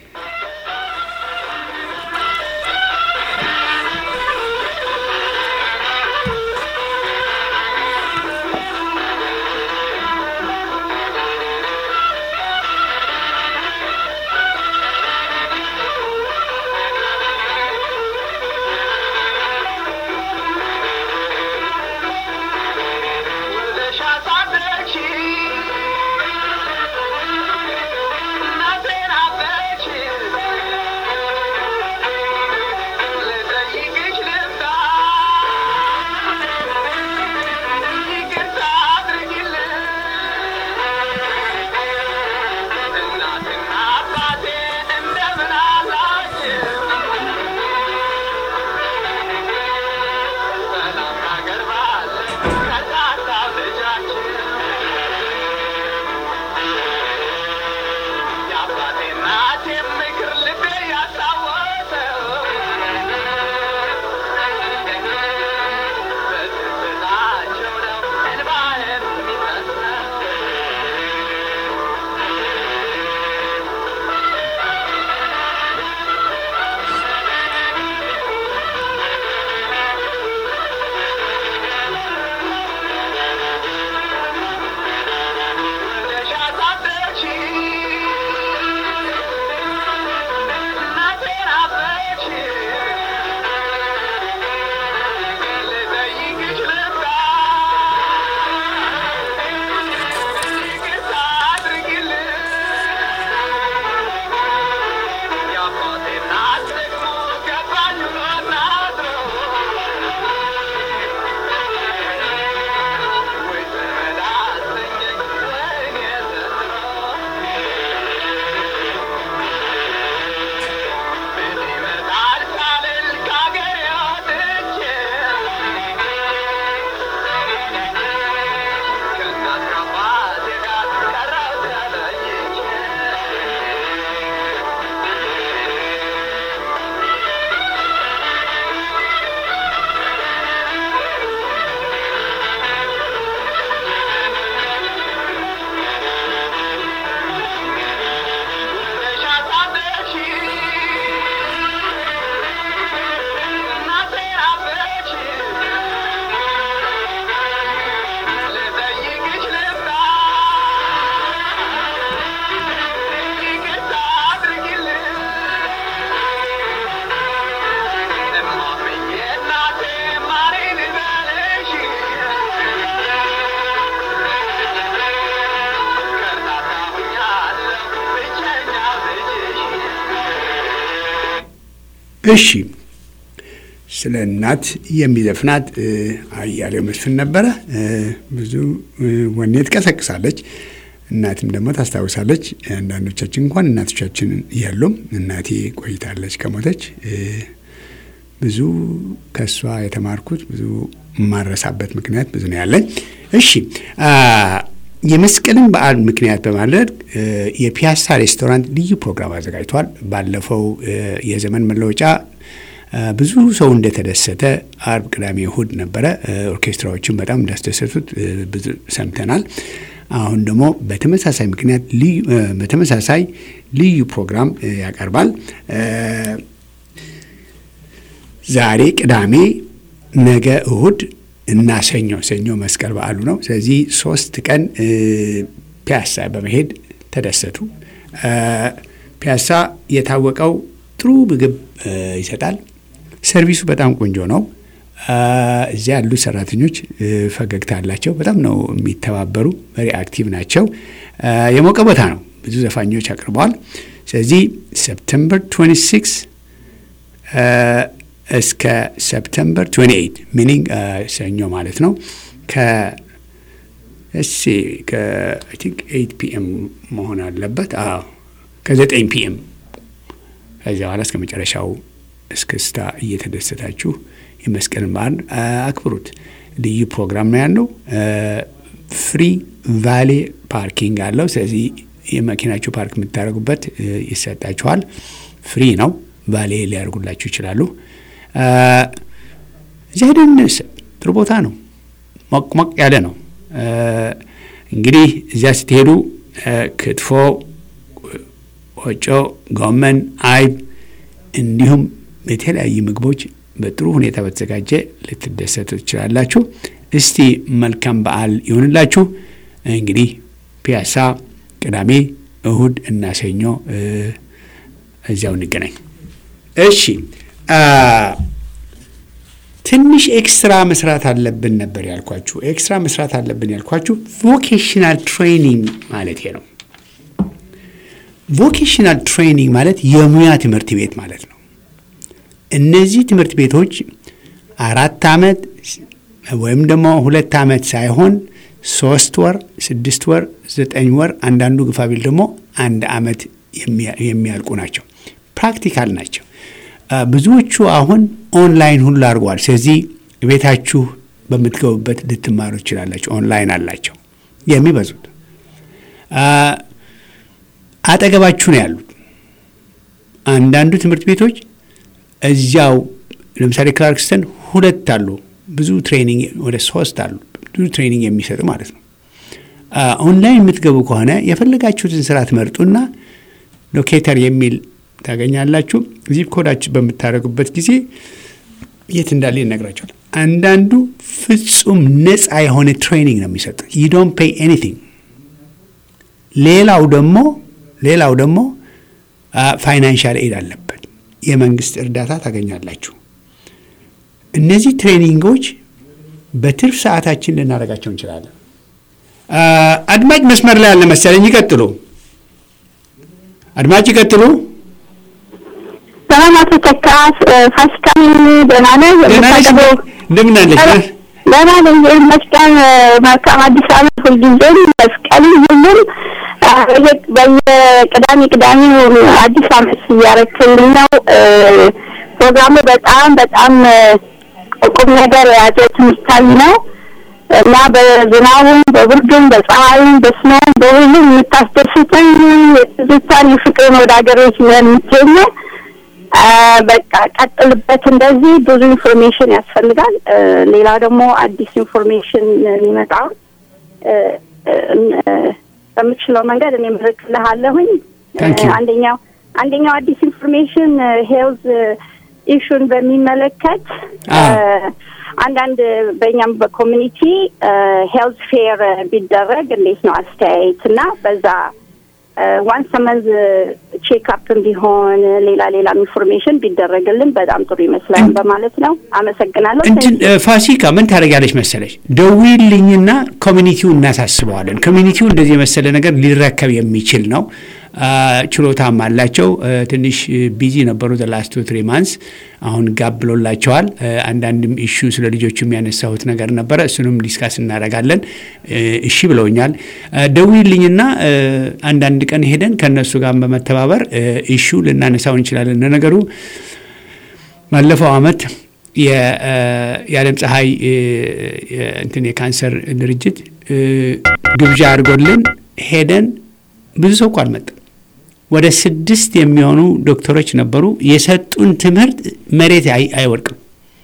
እሺ ስለ እናት የሚዘፍናት አያሌው መስፍን ነበረ። ብዙ ወኔ ትቀሰቅሳለች፣ እናትም ደግሞ ታስታውሳለች። አንዳንዶቻችን እንኳን እናቶቻችን የሉም። እናቴ ቆይታለች ከሞተች። ብዙ ከእሷ የተማርኩት ብዙ የማረሳበት ምክንያት ብዙ ነው ያለኝ። እሺ የመስቀልን በዓል ምክንያት በማድረግ የፒያሳ ሬስቶራንት ልዩ ፕሮግራም አዘጋጅቷል። ባለፈው የዘመን መለወጫ ብዙ ሰው እንደተደሰተ አርብ፣ ቅዳሜ፣ እሁድ ነበረ። ኦርኬስትራዎችን በጣም እንዳስደሰቱት ብዙ ሰምተናል። አሁን ደግሞ በተመሳሳይ ምክንያት በተመሳሳይ ልዩ ፕሮግራም ያቀርባል። ዛሬ ቅዳሜ፣ ነገ እሁድ እና ሰኞ ሰኞ መስቀል በዓሉ ነው። ስለዚህ ሶስት ቀን ፒያሳ በመሄድ ተደሰቱ። ፒያሳ የታወቀው ጥሩ ምግብ ይሰጣል። ሰርቪሱ በጣም ቆንጆ ነው። እዚያ ያሉ ሰራተኞች ፈገግታ አላቸው። በጣም ነው የሚተባበሩ። ቨሪ አክቲቭ ናቸው። የሞቀ ቦታ ነው። ብዙ ዘፋኞች አቅርበዋል። ስለዚህ ሰፕተምበር 26 እስከ ሰፕተምበር 28 ሚኒንግ ሰኞ ማለት ነው ከ እሺ ከ8 ፒኤም መሆን አለበት። አዎ ከ9 ፒኤም ከዚያ በኋላ እስከ መጨረሻው እስክስታ እየተደሰታችሁ የመስቀልን በዓል አክብሩት። ልዩ ፕሮግራም ነው ያለው። ፍሪ ቫሌ ፓርኪንግ አለው። ስለዚህ የመኪናችሁ ፓርክ የምታደርጉበት ይሰጣችኋል። ፍሪ ነው። ቫሌ ሊያደርጉላችሁ ይችላሉ። እዚያ ሄደን ጥሩ ቦታ ነው። ሞቅ ሞቅ ያለ ነው። እንግዲህ እዚያ ስትሄዱ ክትፎ፣ ቆጮ፣ ጎመን፣ አይብ እንዲሁም የተለያዩ ምግቦች በጥሩ ሁኔታ በተዘጋጀ ልትደሰቱ ትችላላችሁ። እስቲ መልካም በዓል ይሁንላችሁ። እንግዲህ ፒያሳ ቅዳሜ፣ እሁድ እና ሰኞ እዚያው እንገናኝ። እሺ ትንሽ ኤክስትራ መስራት አለብን ነበር ያልኳችሁ። ኤክስትራ መስራት አለብን ያልኳችሁ ቮኬሽናል ትሬኒንግ ማለት ነው። ቮኬሽናል ትሬኒንግ ማለት የሙያ ትምህርት ቤት ማለት ነው። እነዚህ ትምህርት ቤቶች አራት ዓመት ወይም ደግሞ ሁለት ዓመት ሳይሆን ሶስት ወር፣ ስድስት ወር፣ ዘጠኝ ወር አንዳንዱ ግፋቢል ደግሞ አንድ ዓመት የሚያልቁ ናቸው። ፕራክቲካል ናቸው። ብዙዎቹ አሁን ኦንላይን ሁሉ አድርገዋል። ስለዚህ ቤታችሁ በምትገቡበት ልትማሩ ትችላላችሁ። ኦንላይን አላቸው የሚበዙት አጠገባችሁ ነው ያሉት። አንዳንዱ ትምህርት ቤቶች እዚያው ለምሳሌ ክላርክስተን ሁለት አሉ። ብዙ ትሬኒንግ ወደ ሶስት አሉ። ብዙ ትሬኒንግ የሚሰጡ ማለት ነው። ኦንላይን የምትገቡ ከሆነ የፈለጋችሁትን ስራ ትመርጡና ሎኬተር የሚል ታገኛላችሁ። ዚፕ ኮዳችሁ በምታደርጉበት ጊዜ የት እንዳለ ይነግራቸዋል። አንዳንዱ ፍጹም ነፃ የሆነ ትሬኒንግ ነው የሚሰጡት። ዩ ዶንት ፔይ ኤኒቲንግ። ሌላው ደግሞ ሌላው ደግሞ ፋይናንሻል ኤድ አለበት። የመንግስት እርዳታ ታገኛላችሁ። እነዚህ ትሬኒንጎች በትርፍ ሰዓታችን ልናደርጋቸው እንችላለን። አድማጭ መስመር ላይ ያለ መሰለኝ። ይቀጥሉ አድማጭ ይቀጥሉ። ሰላም አቶ ተካ ፋሲካን ደህና ነህ? እንደምን አለች? ደህና ነኝ ይመስገን። መልካም አዲስ ዓመት ሁልጊዜም መስቀል ሁሉም በየቅዳሜ ቅዳሜ አዲስ ዓመት እያረክልኝ ነው። ፕሮግራሙ በጣም በጣም ቁም ነገር የያዘ ትምህርታዊ ነው እና በዝናቡም በብርዱም በፀሐይም በስኖም በሁሉም የምታስደስተኝ የትዝታን የፍቅርን ወደ ሀገሮች የምትገኘው በቃ ቀጥልበት። እንደዚህ ብዙ ኢንፎርሜሽን ያስፈልጋል። ሌላው ደግሞ አዲስ ኢንፎርሜሽን የሚመጣው በምችለው መንገድ እኔ ምልክልሃለሁኝ። አንደኛው አንደኛው አዲስ ኢንፎርሜሽን ሄልዝ ኢሹን በሚመለከት አንዳንድ በእኛም በኮሚኒቲ ሄልዝ ፌር ቢደረግ እንዴት ነው አስተያየት እና በዛ ዋንስ መንዝ ቼክአፕም ቢሆን ሌላ ሌላም ኢንፎርሜሽን ቢደረግልን በጣም ጥሩ ይመስላል በማለት ነው። አመሰግናለሁ። እንትን ፋሲካ ምን ታደርጊያለሽ መሰለሽ፣ ደውዪልኝና ኮሚኒቲውን እናሳስበዋለን። ኮሚኒቲው እንደዚህ የመሰለ ነገር ሊረከብ የሚችል ነው። ችሎታም አላቸው። ትንሽ ቢዚ ነበሩ ላስት ትሪ ማንስ አሁን ጋብ ብሎላቸዋል። አንዳንድም ኢሹ ስለ ልጆቹ የሚያነሳሁት ነገር ነበረ። እሱንም ዲስካስ እናደርጋለን። እሺ ብለውኛል። ደውዪልኝና አንዳንድ ቀን ሄደን ከእነሱ ጋር በመተባበር ኢሹ ልናነሳው እንችላለን። ለነገሩ ባለፈው አመት የዓለም ፀሐይ እንትን የካንሰር ድርጅት ግብዣ አድርጎልን ሄደን ብዙ ሰው እኮ አልመጣም። ወደ ስድስት የሚሆኑ ዶክተሮች ነበሩ። የሰጡን ትምህርት መሬት አይወድቅም።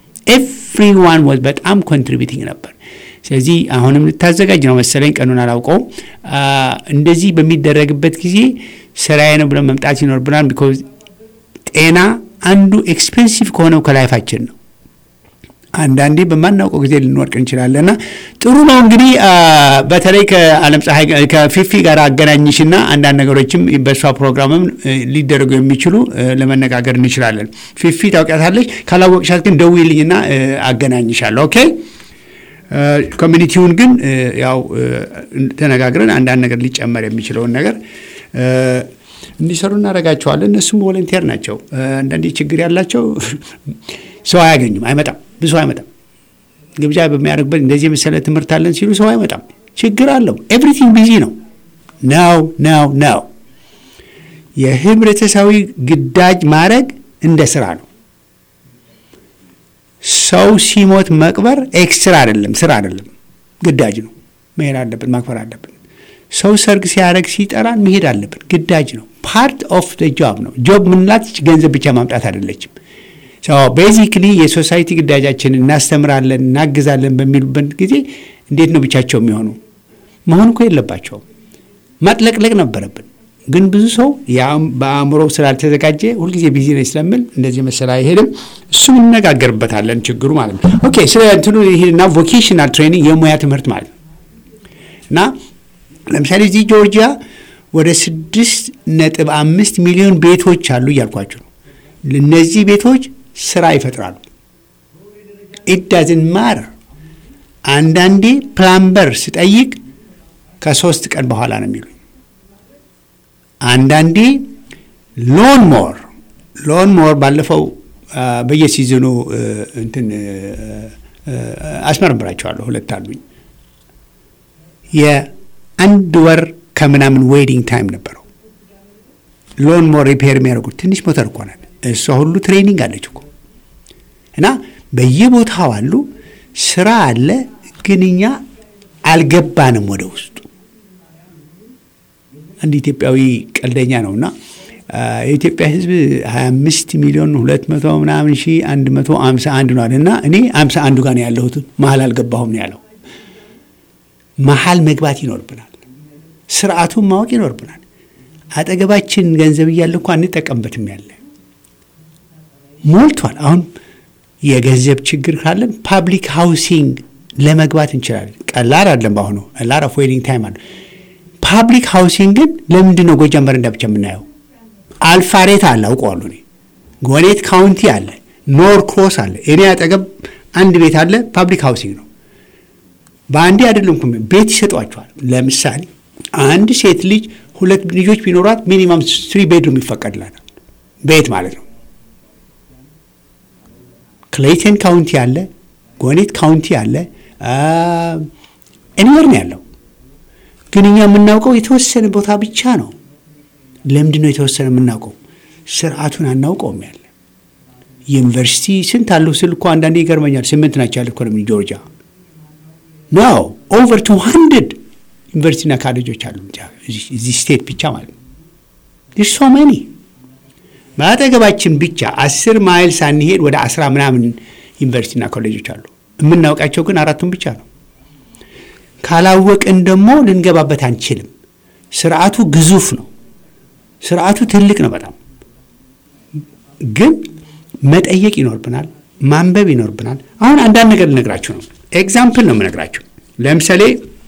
ኤቭሪዋን ወዝ በጣም ኮንትሪቢዩቲንግ ነበር። ስለዚህ አሁንም ልታዘጋጅ ነው መሰለኝ፣ ቀኑን አላውቀውም። እንደዚህ በሚደረግበት ጊዜ ስራዬ ነው ብለን መምጣት ይኖርብናል። ቢኮዝ ጤና አንዱ ኤክስፔንሲቭ ከሆነው ከላይፋችን ነው። አንዳንዴ በማናውቀው ጊዜ ልንወድቅ እንችላለንና ጥሩ ነው እንግዲህ በተለይ ከዓለም ፀሐይ ከፊፊ ጋር አገናኝሽና አንዳንድ ነገሮችም በእሷ ፕሮግራምም ሊደረጉ የሚችሉ ለመነጋገር እንችላለን። ፊፊ ታውቂያታለች። ካላወቅሻት ግን ደውዪልኝና አገናኝሻለሁ። ኦኬ። ኮሚኒቲውን ግን ያው ተነጋግረን አንዳንድ ነገር ሊጨመር የሚችለውን ነገር እንዲሰሩ እናደርጋቸዋለን። እነሱም ቮለንቴር ናቸው። አንዳንዴ ችግር ያላቸው ሰው አያገኙም፣ አይመጣም፣ ብዙ አይመጣም። ግብዣ በሚያደርግበት እንደዚህ የመሰለ ትምህርት አለን ሲሉ ሰው አይመጣም። ችግር አለው። ኤቭሪቲንግ ቢዚ ነው ነው ነው ነው። የህብረተሰባዊ ግዳጅ ማድረግ እንደ ስራ ነው። ሰው ሲሞት መቅበር ኤክስትራ አይደለም፣ ስራ አይደለም፣ ግዳጅ ነው። መሄድ አለብን፣ ማክበር አለብን። ሰው ሰርግ ሲያደርግ ሲጠራን መሄድ አለብን፣ ግዳጅ ነው። ፓርት ኦፍ ጆብ ነው። ጆብ ምንላት ገንዘብ ብቻ ማምጣት አይደለችም። ቤዚክሊ የሶሳይቲ ግዳጃችንን እናስተምራለን፣ እናግዛለን በሚሉበት ጊዜ እንዴት ነው ብቻቸው የሚሆኑ መሆን እኮ የለባቸውም። ማጥለቅለቅ ነበረብን። ግን ብዙ ሰው በአእምሮ ስላልተዘጋጀ ሁልጊዜ ቢዚ ነኝ ስለምል እንደዚህ መሰል አይሄድም። እሱም እንነጋገርበታለን ችግሩ ማለት ነው። ኦኬ ስለ እንትኑ ይሄድና ቮኬሽናል ትሬኒንግ የሙያ ትምህርት ማለት ነው እና ለምሳሌ እዚህ ጆርጂያ ወደ ስድስት ነጥብ አምስት ሚሊዮን ቤቶች አሉ እያልኳቸው ነው። እነዚህ ቤቶች ስራ ይፈጥራሉ። ኢት ዳዝን ማር አንዳንዴ ፕላምበር ስጠይቅ ከሶስት ቀን በኋላ ነው የሚሉኝ። አንዳንዴ ሎን ሞር ሎን ሞር ባለፈው በየሲዝኑ እንትን አስመረምራቸዋለሁ። ሁለት አሉኝ። የአንድ ወር ከምናምን ዌዲንግ ታይም ነበረው። ሎን ሞር ሪፔር የሚያደርጉት ትንሽ ሞተር እኮ ናት። እሷ ሁሉ ትሬኒንግ አለች እኮ እና በየቦታው አሉ። ስራ አለ፣ ግን እኛ አልገባንም ወደ ውስጡ። አንድ ኢትዮጵያዊ ቀልደኛ ነውና የኢትዮጵያ ሕዝብ 25 ሚሊዮን 200 ምናምን ሺ 151 ነው አለና እኔ 51 ጋር ነው ያለሁት መሀል አልገባሁም ነው ያለው። መሀል መግባት ይኖርብናል። ስርዓቱን ማወቅ ይኖርብናል። አጠገባችን ገንዘብ እያለ እንኳ እንጠቀምበትም ያለ ሞልቷል። አሁን የገንዘብ ችግር ካለን ፓብሊክ ሃውሲንግ ለመግባት እንችላለን። ቀላል አይደለም። በአሁኑ ላር ኦፍ ዌይቲንግ ታይም አለ። ፓብሊክ ሃውሲንግ ግን ለምንድን ነው ጎጃም በረንዳ ብቻ የምናየው? አልፋሬት አለ አውቀዋለሁ እኔ። ጎኔት ካውንቲ አለ፣ ኖር ክሮስ አለ። እኔ አጠገብ አንድ ቤት አለ፣ ፓብሊክ ሃውሲንግ ነው። በአንዴ አይደለም እኮ ቤት ይሰጧቸዋል። ለምሳሌ አንድ ሴት ልጅ ሁለት ልጆች ቢኖሯት ሚኒማም ስሪ ቤድሩም ይፈቀድላታል። ቤት ማለት ነው። ክሌይተን ካውንቲ አለ፣ ጎኔት ካውንቲ አለ፣ ኤኒወር ነው ያለው። ግን እኛ የምናውቀው የተወሰነ ቦታ ብቻ ነው። ለምንድን ነው የተወሰነ የምናውቀው? ስርዓቱን አናውቀውም። ያለ ዩኒቨርሲቲ ስንት አለው ስል እኮ አንዳንዴ ይገርመኛል። ስምንት ናቸው ያለ ኢኮኖሚ ጆርጂያ ነው። ኦቨር ቱ ሀንድርድ ዩኒቨርሲቲና ካሌጆች አሉ እዚህ ስቴት ብቻ ማለት ነው። ሶ መኒ በአጠገባችን ብቻ አስር ማይል ሳንሄድ ወደ አስራ ምናምን ዩኒቨርሲቲና ኮሌጆች አሉ። የምናውቃቸው ግን አራቱን ብቻ ነው። ካላወቅን ደግሞ ልንገባበት አንችልም። ስርዓቱ ግዙፍ ነው። ስርዓቱ ትልቅ ነው በጣም ግን መጠየቅ ይኖርብናል፣ ማንበብ ይኖርብናል። አሁን አንዳንድ ነገር ልነግራችሁ ነው። ኤግዛምፕል ነው የምነግራችሁ። ለምሳሌ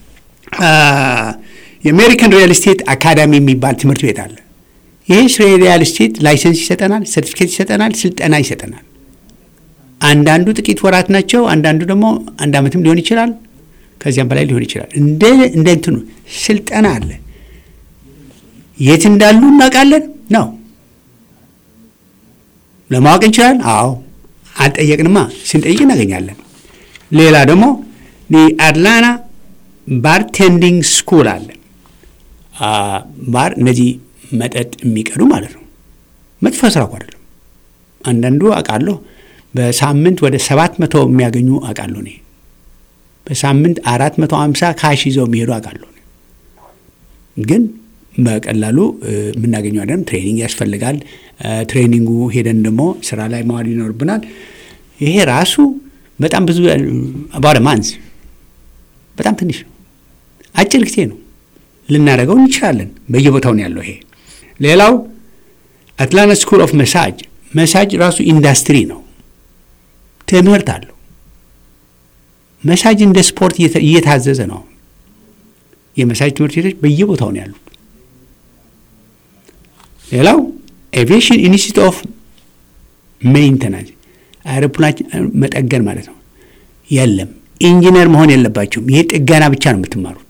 የአሜሪካን ሪያል ስቴት አካዳሚ የሚባል ትምህርት ቤት አለ። ይህ ሪያል ስቴት ላይሰንስ ይሰጠናል፣ ሰርቲፊኬት ይሰጠናል፣ ስልጠና ይሰጠናል። አንዳንዱ ጥቂት ወራት ናቸው፣ አንዳንዱ ደግሞ አንድ ዓመትም ሊሆን ይችላል፣ ከዚያም በላይ ሊሆን ይችላል። እንደ እንደ እንትኑ ስልጠና አለ። የት እንዳሉ እናውቃለን ነው ለማወቅ እንችላለን። አዎ አልጠየቅንማ፣ ስንጠይቅ እናገኛለን። ሌላ ደግሞ አትላንታ ባርቴንዲንግ ስኩል አለ። ባር እነዚህ መጠጥ የሚቀዱ ማለት ነው። መጥፎ ስራ እኮ አይደለም። አንዳንዱ አውቃለሁ በሳምንት ወደ ሰባት መቶ የሚያገኙ አውቃለሁ እኔ በሳምንት አራት መቶ ሀምሳ ካሽ ይዘው የሚሄዱ አውቃለሁ። ግን በቀላሉ የምናገኘው አይደለም። ትሬኒንግ ያስፈልጋል። ትሬኒንጉ ሄደን ደግሞ ስራ ላይ መዋል ይኖርብናል። ይሄ ራሱ በጣም ብዙ አባደ ማንዝ በጣም ትንሽ ነው። አጭር ጊዜ ነው። ልናደርገው እንችላለን። በየቦታው ነው ያለው ይሄ። ሌላው አትላንታ ስኩል ኦፍ መሳጅ መሳጅ ራሱ ኢንዱስትሪ ነው። ትምህርት አለው። መሳጅ እንደ ስፖርት እየታዘዘ ነው። የመሳጅ ትምህርት ቤቶች በየቦታው ነው ያሉት። ሌላው ኤቪዬሽን ኢንስቲትዩት ኦፍ ሜይንተናንስ አውሮፕላን መጠገን ማለት ነው። የለም ኢንጂነር መሆን የለባቸውም። ይሄ ጥገና ብቻ ነው የምትማሩት።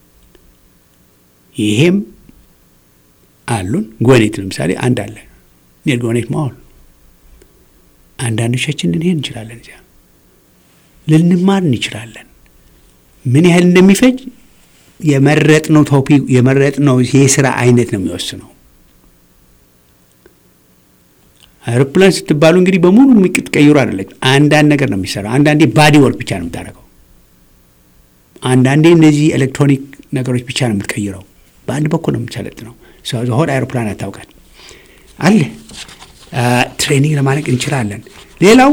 ይሄም አሉን። ጎኔት ለምሳሌ አንድ አለ። ኔል ጎኔት መሆን አንዳንዶቻችን ልንሄድ እንችላለን። እዚያ ልንማር እንችላለን። ምን ያህል እንደሚፈጅ የመረጥነው ቶፒክ የመረጥነው የስራ አይነት ነው የሚወስነው። አውሮፕላን ስትባሉ እንግዲህ በሙሉ የምትቀይሩ አይደለች። አንዳንድ ነገር ነው የሚሰራው። አንዳንዴ ባዲ ወርክ ብቻ ነው የምታደርገው። አንዳንዴ እነዚህ ኤሌክትሮኒክ ነገሮች ብቻ ነው የምትቀይረው። በአንድ በኩል ነው የምትሰለጥነው። ሆድ አይሮፕላን አታውቃት አለ ትሬኒንግ ለማድረግ እንችላለን። ሌላው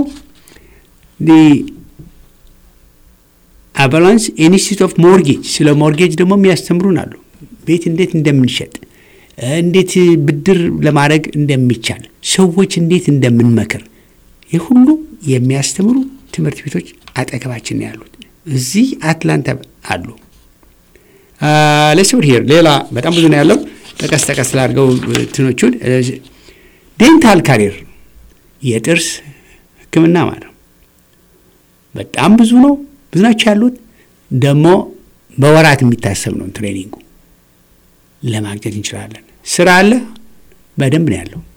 አቫላንስ ኢንስቲትዩት ኦፍ ሞርጌጅ ስለ ሞርጌጅ ደግሞ የሚያስተምሩን አሉ። ቤት እንዴት እንደምንሸጥ፣ እንዴት ብድር ለማድረግ እንደሚቻል፣ ሰዎች እንዴት እንደምንመክር ይህ ሁሉ የሚያስተምሩ ትምህርት ቤቶች አጠገባችን ነው ያሉት። እዚህ አትላንታ አሉ። ለስብር ሄር ሌላ በጣም ብዙ ነው ያለው። ጠቀስ ጠቀስ ላድርገው ትኖቹን ዴንታል ካሪር የጥርስ ሕክምና ማለት ነው። በጣም ብዙ ነው፣ ብዙ ናቸው ያሉት። ደግሞ በወራት የሚታሰብ ነው ትሬኒንጉ። ለማግኘት እንችላለን። ስራ አለ፣ በደንብ ነው ያለው።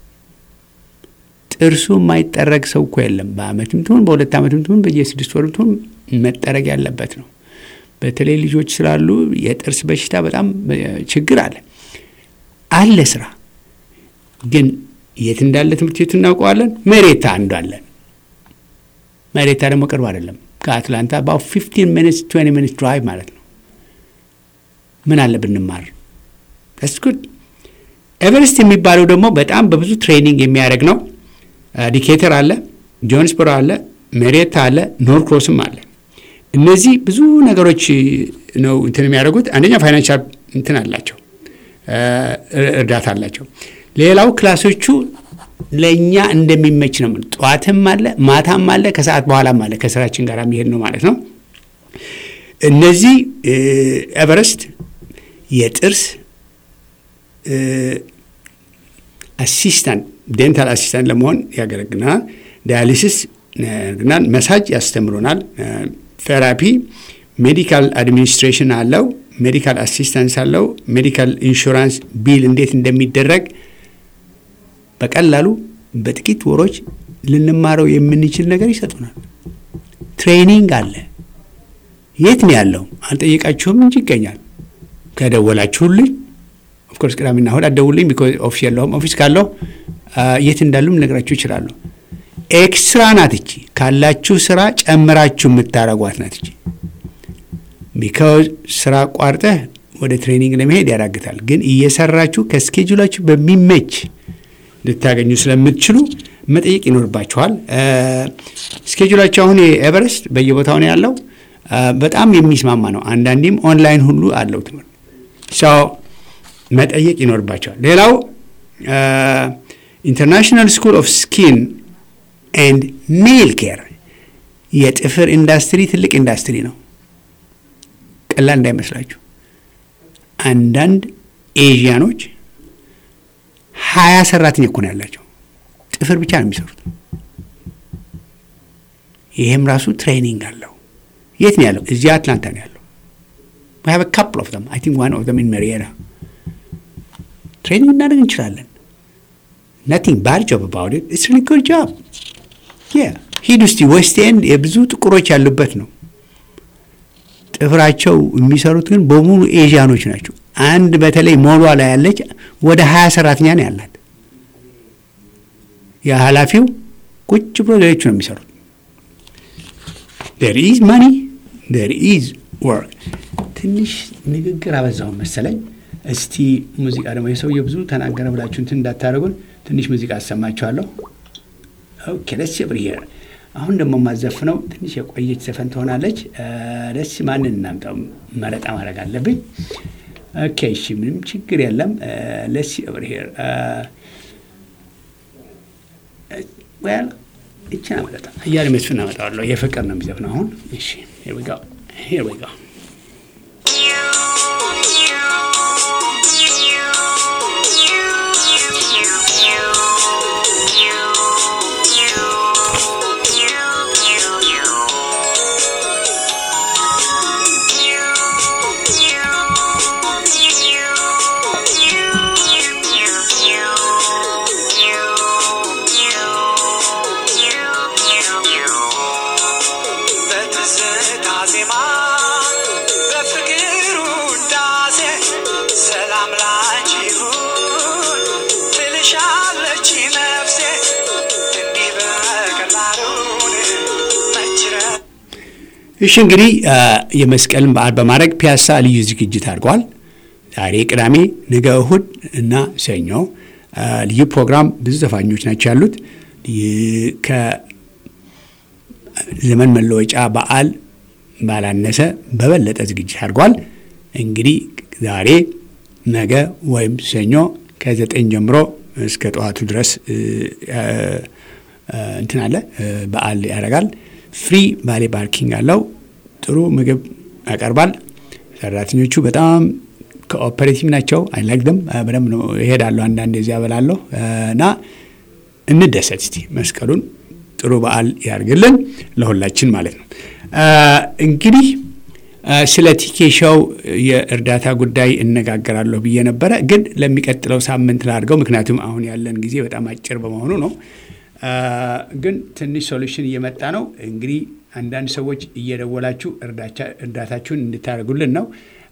ጥርሱ የማይጠረግ ሰው እኮ የለም። በአመትም ትሁን በሁለት ዓመትም ትሁን በየስድስት ወርም ትሁን መጠረግ ያለበት ነው። በተለይ ልጆች ስላሉ የጥርስ በሽታ በጣም ችግር አለ አለ ስራ ግን የት እንዳለ ትምህርት ቤቱ እናውቀዋለን። መሬታ አንዷለን። መሬታ ደግሞ ቅርብ አይደለም ከአትላንታ በአሁ ፊፍቲን ሚኒትስ ትዌንቲ ሚኒትስ ድራይቭ ማለት ነው። ምን አለ ብንማር ስ ጉድ። ኤቨረስት የሚባለው ደግሞ በጣም በብዙ ትሬኒንግ የሚያደርግ ነው። ዲኬተር አለ፣ ጆንስበሮ አለ፣ መሬታ አለ፣ ኖርክሮስም አለ። እነዚህ ብዙ ነገሮች ነው እንትን የሚያደርጉት። አንደኛ ፋይናንሻል እንትን አላቸው፣ እርዳታ አላቸው። ሌላው ክላሶቹ ለእኛ እንደሚመች ነው። ጠዋትም አለ ማታም አለ ከሰዓት በኋላም አለ። ከስራችን ጋር የሚሄድ ነው ማለት ነው። እነዚህ ኤቨረስት የጥርስ አሲስታንት ዴንታል አሲስታንት ለመሆን ያገለግለናል። ዳያሊሲስ ያደርግናል። መሳጅ ያስተምሩናል። ቴራፒ፣ ሜዲካል አድሚኒስትሬሽን አለው። ሜዲካል አሲስታንስ አለው። ሜዲካል ኢንሹራንስ ቢል እንዴት እንደሚደረግ በቀላሉ በጥቂት ወሮች ልንማረው የምንችል ነገር ይሰጡናል። ትሬኒንግ አለ። የት ነው ያለው? አልጠየቃችሁም እንጂ ይገኛል። ከደወላችሁልኝ ኦፍኮርስ ቅዳሜና እሑድ አትደውልኝ፣ ቢኮዝ ኦፊስ የለውም። ኦፊስ ካለው የት እንዳሉም ልነግራችሁ ይችላለሁ። ኤክስትራ ናት እቺ። ካላችሁ ስራ ጨምራችሁ የምታረጓት ናት እቺ። ቢካዝ ስራ ቋርጠህ ወደ ትሬኒንግ ለመሄድ ያዳግታል። ግን እየሰራችሁ ከስኬጁላችሁ በሚመች ልታገኙ ስለምትችሉ መጠየቅ ይኖርባችኋል። ስኬጁላቸው አሁን የኤቨረስት በየቦታው ነው ያለው። በጣም የሚስማማ ነው። አንዳንዴም ኦንላይን ሁሉ አለው ትምህርት ሰው መጠየቅ ይኖርባቸዋል። ሌላው ኢንተርናሽናል ስኩል ኦፍ ስኪን ኤንድ ኔል ኬር የጥፍር ኢንዱስትሪ ትልቅ ኢንዱስትሪ ነው። ቀላል እንዳይመስላችሁ። አንዳንድ ኤዥያኖች ሀያ ሰራተኛ እኮ ነው ያላቸው። ጥፍር ብቻ ነው የሚሰሩት። ይህም ራሱ ትሬኒንግ አለው። የት ነው ያለው? እዚያ አትላንታ ነው ያለው። we have a couple of them i think one of them in marietta ትሬኒንግ እናደርግ እንችላለን። nothing bad job about it it's really good job yeah ሂድ ውስጥ ዌስት ኤንድ የብዙ ጥቁሮች ያሉበት ነው። ጥፍራቸው የሚሰሩት ግን በሙሉ ኤዥያኖች ናቸው። አንድ በተለይ ሞሏ ላይ ያለች ወደ ሀያ ሰራተኛ ነው ያላት። የኃላፊው ቁጭ ብሎ ሌሎቹ ነው የሚሰሩት። ዴር ኢዝ ማኒ ዴር ኢዝ ወርክ። ትንሽ ንግግር አበዛውን መሰለኝ። እስቲ ሙዚቃ ደግሞ የሰውዬ ብዙ ተናገረ ብላችሁ እንትን እንዳታደርጉን ትንሽ ሙዚቃ አሰማችኋለሁ። ኦኬ ደስ ብር ሄር አሁን ደግሞ የማዘፍነው ትንሽ የቆየች ዘፈን ትሆናለች። ደስ ማንን እናምጣው? መረጣ ማድረግ አለብኝ። ኦኬ እሺ፣ ምንም ችግር የለም። ለስ ኦቨር ሄር ዌል ይችን አመጣ እያለ መስፍን አመጣዋለሁ። የፍቅር ነው የሚዘፍነው አሁን። እሺ ሄር ዊ ጎ ሄር ዊ ጎ በትዝታ ዜማ እሺ እንግዲህ የመስቀልን በዓል በማድረግ ፒያሳ ልዩ ዝግጅት አድርገዋል። ዛሬ ቅዳሜ፣ ነገ እሁድ እና ሰኞ ልዩ ፕሮግራም ብዙ ዘፋኞች ናቸው ያሉት። ከዘመን መለወጫ በዓል ባላነሰ በበለጠ ዝግጅት አድርጓል። እንግዲህ ዛሬ ነገ ወይም ሰኞ ከዘጠኝ ጀምሮ እስከ ጠዋቱ ድረስ እንትን አለ በዓል ያደርጋል። ፍሪ ቫሌ ፓርኪንግ አለው። ጥሩ ምግብ ያቀርባል። ሰራተኞቹ በጣም ኮኦፐሬቲቭ ናቸው። አይላግደም በደንብ ነው ይሄዳሉ። አንዳንድ ዚያ በላለሁ እና እንደሰት እስቲ መስቀሉን ጥሩ በዓል ያርግልን ለሁላችን ማለት ነው። እንግዲህ ስለ ቲኬሻው የእርዳታ ጉዳይ እነጋገራለሁ ብዬ ነበረ፣ ግን ለሚቀጥለው ሳምንት ላድርገው፣ ምክንያቱም አሁን ያለን ጊዜ በጣም አጭር በመሆኑ ነው። ግን ትንሽ ሶሉሽን እየመጣ ነው። እንግዲህ አንዳንድ ሰዎች እየደወላችሁ እርዳታችሁን እንድታደርጉልን ነው።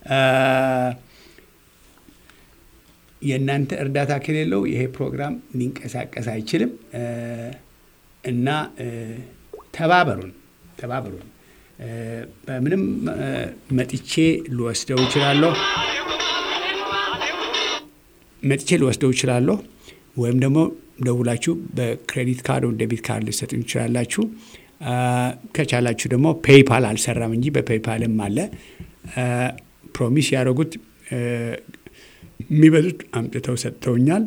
የእናንተ እርዳታ ከሌለው ይሄ ፕሮግራም ሊንቀሳቀስ አይችልም እና ተባበሩን፣ ተባበሩን። በምንም መጥቼ ልወስደው እችላለሁ መጥቼ ልወስደው እችላለሁ ወይም ደግሞ ደውላችሁ በክሬዲት ካርድ ወይም ዴቢት ካርድ ልሰጡኝ ይችላላችሁ። ከቻላችሁ ደግሞ ፔይፓል አልሰራም እንጂ በፔይፓልም አለ። ፕሮሚስ ያደረጉት የሚበዙት አምጥተው ሰጥተውኛል።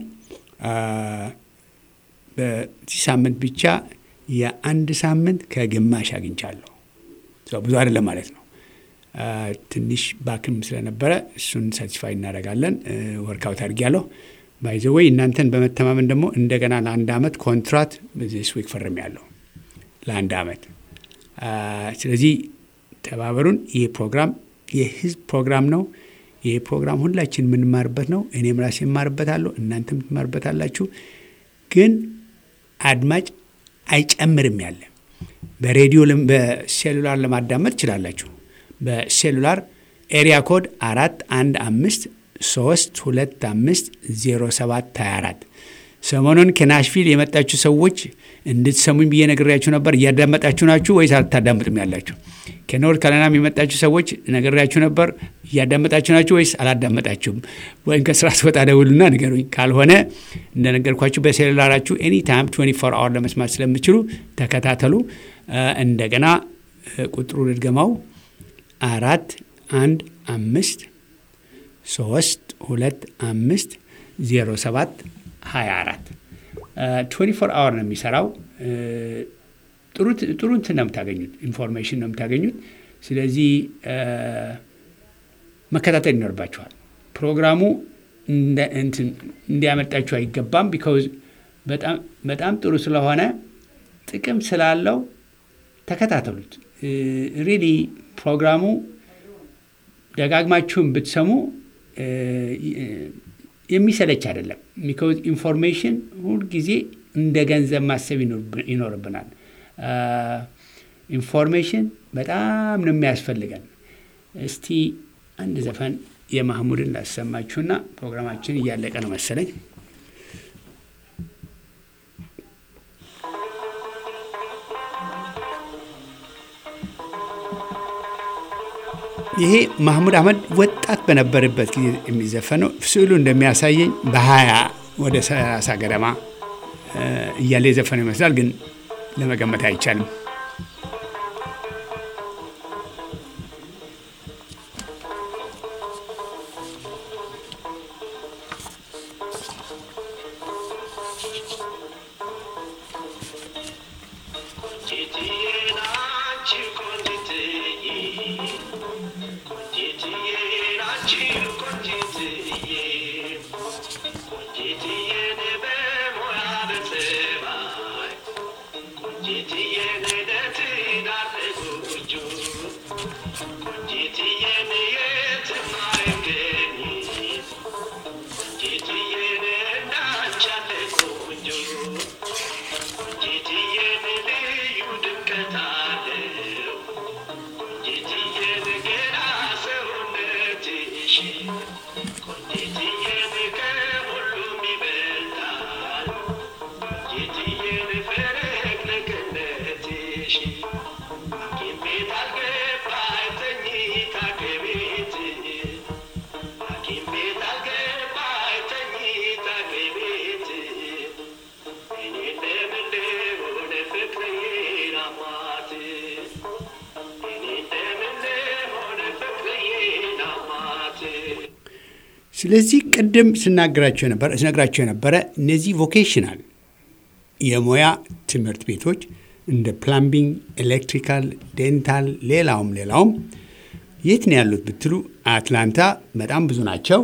በዚህ ሳምንት ብቻ የአንድ ሳምንት ከግማሽ አግኝቻለሁ። ብዙ አይደለም ማለት ነው። ትንሽ ባክም ስለነበረ እሱን ሳቲስፋይ እናደርጋለን። ወርካውት አድርጊያለሁ። ባይዘወይ እናንተን በመተማመን ደግሞ እንደገና ለአንድ ዓመት ኮንትራት ዚስ ዊክ ፈርም ያለው ለአንድ ዓመት። ስለዚህ ተባበሩን። ይህ ፕሮግራም የህዝብ ፕሮግራም ነው። ይህ ፕሮግራም ሁላችን የምንማርበት ነው። እኔም ራሴ የማርበታለሁ፣ እናንተም ትማርበታላችሁ። ግን አድማጭ አይጨምርም ያለ በሬዲዮ በሴሉላር ለማዳመጥ ትችላላችሁ። በሴሉላር ኤሪያ ኮድ አራት አንድ አምስት ሶስት ሁለት አምስት ዜሮ ሰባት ሀያ አራት ሰሞኑን ከናሽቪል የመጣችሁ ሰዎች እንድትሰሙኝ ብዬ ነግሬያችሁ ነበር። እያዳመጣችሁ ናችሁ ወይስ አልታዳምጥም ያላችሁ? ከኖርት ካሮላይናም የመጣችሁ ሰዎች ነግሬያችሁ ነበር። እያዳመጣችሁ ናችሁ ወይስ አላዳመጣችሁም? ወይም ከስራ ስወጣ ደውሉና ንገሩኝ። ካልሆነ እንደነገርኳችሁ በሴሉላራችሁ ኤኒ ታይም 24 አወር ለመስማት ስለምችሉ ተከታተሉ። እንደገና ቁጥሩ ልድገማው አራት አንድ አምስት ሶስት ሁለት አምስት ዜሮ ሰባት ሀያ አራት ትዌንቲ ፎር አወር ነው የሚሰራው። ጥሩ እንትን ነው የምታገኙት፣ ኢንፎርሜሽን ነው የምታገኙት። ስለዚህ መከታተል ይኖርባችኋል። ፕሮግራሙ እንዲያመጣችሁ አይገባም። ቢካውዝ በጣም ጥሩ ስለሆነ ጥቅም ስላለው ተከታተሉት። ሪሊ ፕሮግራሙ ደጋግማችሁን ብትሰሙ የሚሰለች አይደለም። ቢካውዝ ኢንፎርሜሽን ሁልጊዜ እንደ ገንዘብ ማሰብ ይኖርብናል። ኢንፎርሜሽን በጣም ነው የሚያስፈልገን። እስቲ አንድ ዘፈን የማህሙድን ላሰማችሁና ፕሮግራማችን እያለቀ ነው መሰለኝ። ይሄ ማህሙድ አህመድ ወጣት በነበረበት ጊዜ የሚዘፈነው ስዕሉ እንደሚያሳየኝ በሀያ ወደ ሰላሳ ገደማ እያለ የዘፈነው ይመስላል፣ ግን ለመገመት አይቻልም። ስለዚህ ቅድም ስናገራቸው የነበረ ስነግራቸው የነበረ እነዚህ ቮኬሽናል የሙያ ትምህርት ቤቶች እንደ ፕላምቢንግ፣ ኤሌክትሪካል፣ ዴንታል፣ ሌላውም ሌላውም የት ነው ያሉት ብትሉ አትላንታ በጣም ብዙ ናቸው።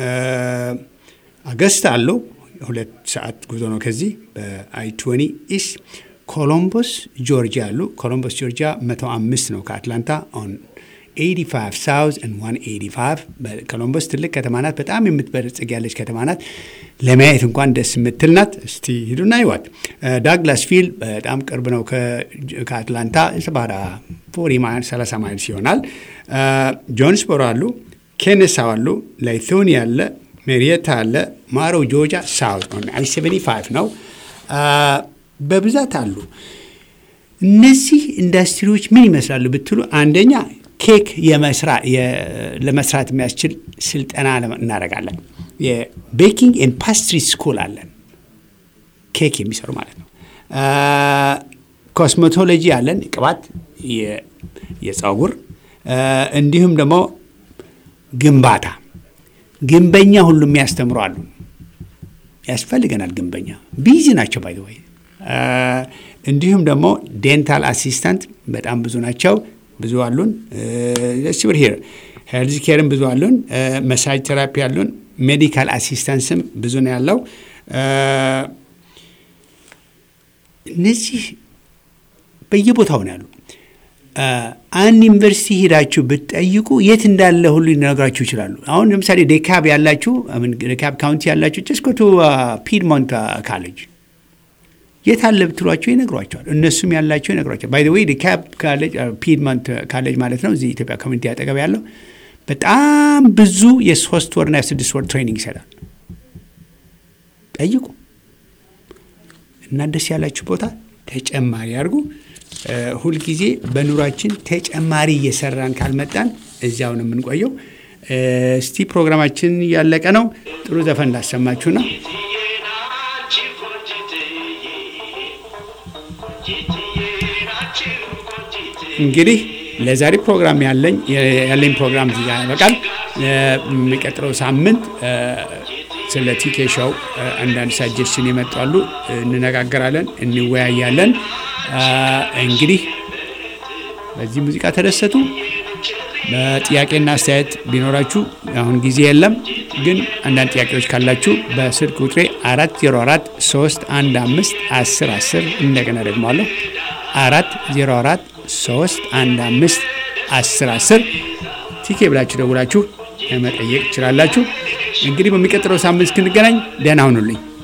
አገስት አሉ። ሁለት ሰዓት ጉዞ ነው ከዚህ በአይ ትወኒ ኢስት። ኮሎምቦስ ጆርጂያ አሉ። ኮሎምቦስ ጆርጂያ 105 ነው ከአትላንታ ኦን 85 ሳውዝ ኤንድ 185 ኮሎምቦስ ትልቅ ከተማ ናት። በጣም የምትበለጽግ ያለች ከተማ ናት። ለማየት እንኳን ደስ የምትል ናት። እስቲ ሂዱና ይዋት። ዳግላስ ፊል በጣም ቅርብ ነው ከአትላንታ ሰባራ ፎሪ ማይል 30 ማይልስ ይሆናል። ጆንስቦሮ አሉ። ኬነሳው አሉ። ላይቶኒ አለ። ሜሪየታ አለ። ማሮ ጆርጂያ ሳውት አይ 75 ነው። በብዛት አሉ። እነዚህ ኢንዱስትሪዎች ምን ይመስላሉ ብትሉ አንደኛ ኬክ ለመስራት የሚያስችል ስልጠና እናደርጋለን። የቤኪንግ ኤንድ ፓስትሪ ስኩል አለን፣ ኬክ የሚሰሩ ማለት ነው። ኮስሜቶሎጂ አለን፣ ቅባት፣ የፀጉር እንዲሁም ደግሞ ግንባታ፣ ግንበኛ ሁሉ የሚያስተምሩ አሉ። ያስፈልገናል ግንበኛ፣ ቢዚ ናቸው ባይ ወይ እንዲሁም ደግሞ ዴንታል አሲስታንት በጣም ብዙ ናቸው። ብዙ አሉን። ስብር ሄር ሄልዝ ኬርም ብዙ አሉን። መሳጅ ቴራፒ አሉን። ሜዲካል አሲስታንስም ብዙ ነው ያለው። እነዚህ በየቦታው ነው ያሉ። አንድ ዩኒቨርሲቲ ሄዳችሁ ብትጠይቁ የት እንዳለ ሁሉ ሊነግራችሁ ይችላሉ። አሁን ለምሳሌ ዴካብ ያላችሁ ዴካብ ካውንቲ ያላችሁ ጀስኮቱ ፒድሞንት ካሌጅ የት አለ ብትሏቸው ይነግሯቸዋል። እነሱም ያላቸው ይነግሯቸዋል። ባይ ወይ ዲካፕ ካሌጅ ፒድመንት ካሌጅ ማለት ነው እዚህ ኢትዮጵያ ኮሚኒቲ አጠገብ ያለው በጣም ብዙ የሶስት ወርና የስድስት ወር ትሬኒንግ ይሰጣል። ጠይቁ እና ደስ ያላችሁ ቦታ ተጨማሪ አድርጉ። ሁልጊዜ በኑሯችን ተጨማሪ እየሰራን ካልመጣን እዚያው ነው የምንቆየው። እስቲ ፕሮግራማችን እያለቀ ነው። ጥሩ ዘፈን ላሰማችሁ ነው። እንግዲህ ለዛሬ ፕሮግራም ያለኝ ያለኝ ፕሮግራም እዚህ ጋር ያበቃል። የሚቀጥለው ሳምንት ስለ ቲኬ ሾው አንዳንድ ሳጀሽን ይመጣሉ፣ እንነጋገራለን፣ እንወያያለን። እንግዲህ በዚህ ሙዚቃ ተደሰቱ። በጥያቄና አስተያየት ቢኖራችሁ አሁን ጊዜ የለም፣ ግን አንዳንድ ጥያቄዎች ካላችሁ በስልክ ቁጥሬ አራት ዜሮ አራት ሶስት አንድ አምስት አስር አስር እንደገና ደግሞ አለሁ አራት ዜሮ አራት ሶስት አንድ አምስት አስር አስር ቲኬ ብላችሁ ደውላችሁ መጠየቅ ትችላላችሁ። እንግዲህ በሚቀጥለው ሳምንት እስክንገናኝ ደህና ሁኑልኝ።